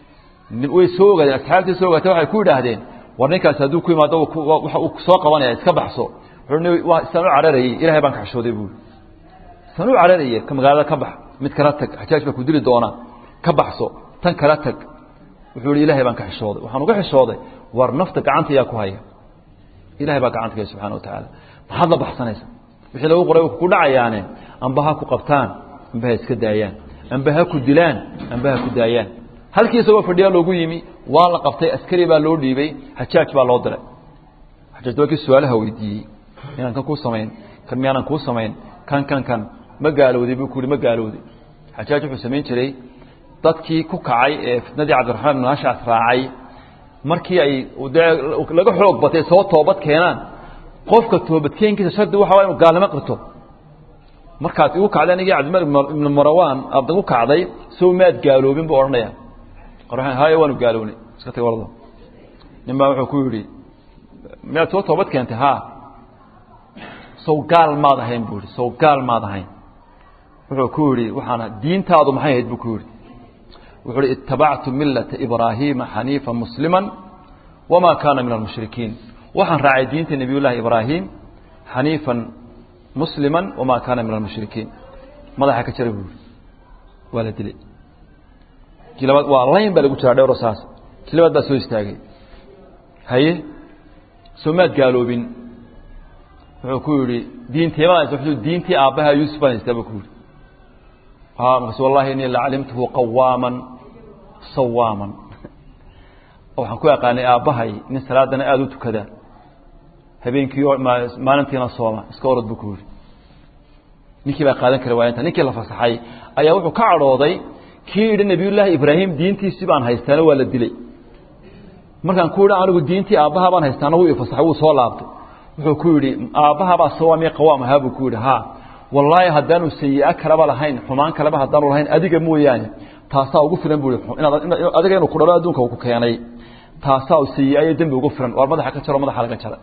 A: way soo ogaadeen asxaabtii soo ogaatay waxay ku yidhaahdeen war ninkaasi hadduu ku yimaado waxa uu soo qabanaya iska baxso waa isaan u cararayey ilahay baan ka xishooday buui isaan u cararaye magaalada ka bax mid kala tag xajaaj baa ku dili doonaa ka baxso tan kala tag wuxuu ihi ilahay baan ka xishooday waxaan uga xishooday war nafta gacanta yaa ku haya ilahay baa gacanta kaya subxana wa tacaala maxaad la baxsanaysa wixii lagu qoray ku dhacayaane amba ha ku qabtaan amba ha iska daayaan amba ha ku dilaan amba ha ku daayaan halkii isagoo fadhiyaa loogu yimi waa la qabtay askari baa loo dhiibay xajaaj baa loo diray xajaaj waa kii su-aalaha weydiiyey inaan kan kuu samayn kan miyaanan kuu samayn kan kan kan ma gaalowday buu ku yihi ma gaalowday xajaaj wuxuu samayn jiray dadkii ku kacay ee fitnadii cabdiraxmaan ibn hashaas raacay markii ay dee laga xoog batay soo toobad keenaan qofka toobadkeenkiisa shardi waxa waa inu gaalnimo qirto markaad igu kacday anigii cabdimalik ibnu marawaan aad igu kacday sow maad gaaloobin buu odhanaya qoraan haye waanu gaalownay iska tag wardo nin baa wuxuu ku yidhi miyaad soo toobad keentay haa sow gaal maad ahayn buu yihi sow gaal maad ahayn wuxuu ku yidhi waxaana diintaadu maxay ahayd buu ku yidhi wuxuu hi itabactu milata ibraahiima xaniifa muslima wamaa kaana min almushrikiin waxaan raacay diinta nebiy llaahi ibraahim xaniifan muslima wamaa kaana min almushrikiin madaxa ka jara buu yihi waa la dilay kii labaad waa layn baa lagu jiraa dhowro saas kii labaad baa soo istaagay haye soo maad gaaloobin wuxuu ku yihi diinteemada diintii aabbaha yuusuf baan haystaa buu ku yihi markaas wallahi inii lacalimtuhu qawaaman sawaaman waxaan ku aqaanay aabbahay nin salaadana aada u tukada habeenkii maalintiina sooma iska orod buu ku yihi ninkii baa qaadan kara waayanta ninkii la fasaxay ayaa wuxuu ka cadhooday kii yidhi nebiyullaahi ibraahim diintiisii baan haystaana waa la dilay markaan ku yidhi anigu diintii aabbaha baan haystaana wuu ifasaxay wuu soo laabtay wuxuu ku yidhi aabbahabaa sawaamiya qawaam ahaa buu ku yidhi haa wallaahi haddaanu sayi-a kaleba lahayn xumaan kaleba haddaanu lahayn adiga mooyaane taasaa ugu filan buu adiga inuu ku dhalo adduunka uu ku keenay taasaa sayi-a iyo dembi ugu filan waar madaxa ka jaro madaxa laga jara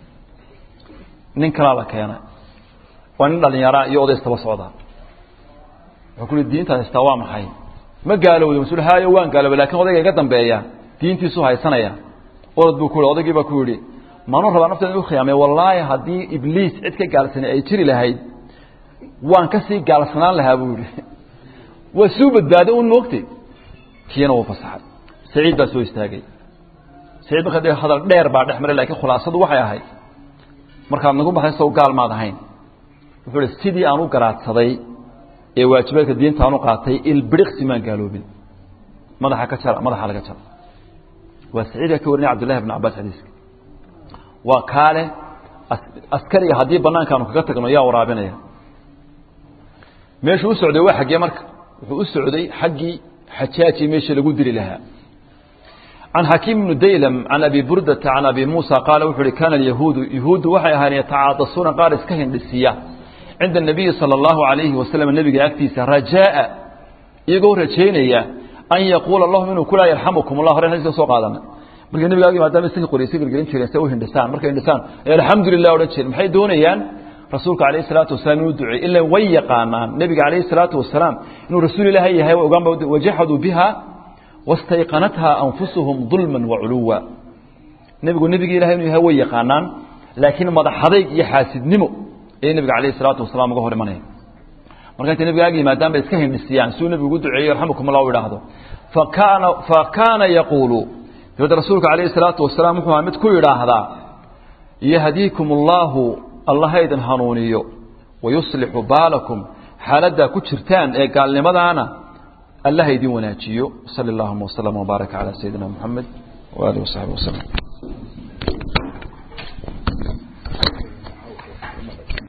A: nin kalaa la keenay waa nin dhalinyaraa iyo oday istaba socdaa wuxuu ku yihi diintaad haystaa waa maxay ma gaalowda mas haayo waan gaalooba lakin odayga iga dambeeya diintiisuu haysanaya orod buu ku yihi odaygii baa ku yidhi maanuu rabaa nafteeda inu khiyaamay wallaahi haddii ibliis cid ka gaalsanay ay jiri lahayd waan ka sii gaalsanaan lahaa buu yihi waa suu badbaaday un moogtay kiina wuu fasaxay saciid baa soo istaagay saciid marka de hadal dheer baa dhex maray lakiin khulaasadu waxay ahayd markaad nagu baxday sow gaal maad ahayn wuxuu ihi sidii aan u garaadsaday ee waajibaadka diinta aan u qaatay ilbiriqsi maan gaaloobin madaxa ka jara madaxa laga jara waa saciidka ka warinaya cabdullahi bn cabaas xadiiska waa kaale askariga haddii banaankaanu kaga tagno yaa waraabinaya meeshuu u socday waa xaggee marka wuxuu u socday xaggii xajaaji meeshii lagu dili lahaa can xakiim bni daylam can abi burdata can abi muusa qaala wuxu uhi kaana alyahuudu yahuuddu waxay ahaayeen yatacaadasuuna qaar iska hindhisiya cinda الnabiyi salى اllahu alayhi wasalam nebiga agtiisa rajaaءa iyagoo rajaynaya an yaquula lahum inuu kulaa yarxamukum اllah hore xadiiska soo qaadana markay nebiga agi maadaama iska qoraysa gelgelin jireen se u hindhisaan markay hindhisaan alxamdu lilah odhan jireen maxay doonayaan rasuulka alayh الsalaatu wasalaam inuu duceey ila way yaqaanaan nebiga alayh الsalaatu wasalaam inuu rasuul ilaahay yahay way ogaanba wajaxaduu biha wastayqanatha anfusuhum dulma waculuwa nebigu nebigi ilahay inuu yahay way yaqaanaan laakiin madaxadayg iyo xaasidnimo ayay nebiga alayh الsalaatu wasalaam uga hor imanaya marka intay nebiga ag yimaadaan bay iska hindhisiyaan siduu nebigu ugu duceeyey yarxamukum allah u idhaahdo fakaana fakaana yaquulu dabadda rasuulka alayh الsalaatu wasalaam wuxuu ahaa mid ku yidhaahdaa yahdiikum اllahu allah idin hanuuniyo wayuslixu baalakum xaaladdaa ku jirtaan ee gaalnimadaana allah idin wanaajiyo sali اllahuma wslm wbaaraka calى sayidina mxamed waalihi wasaxbi waslm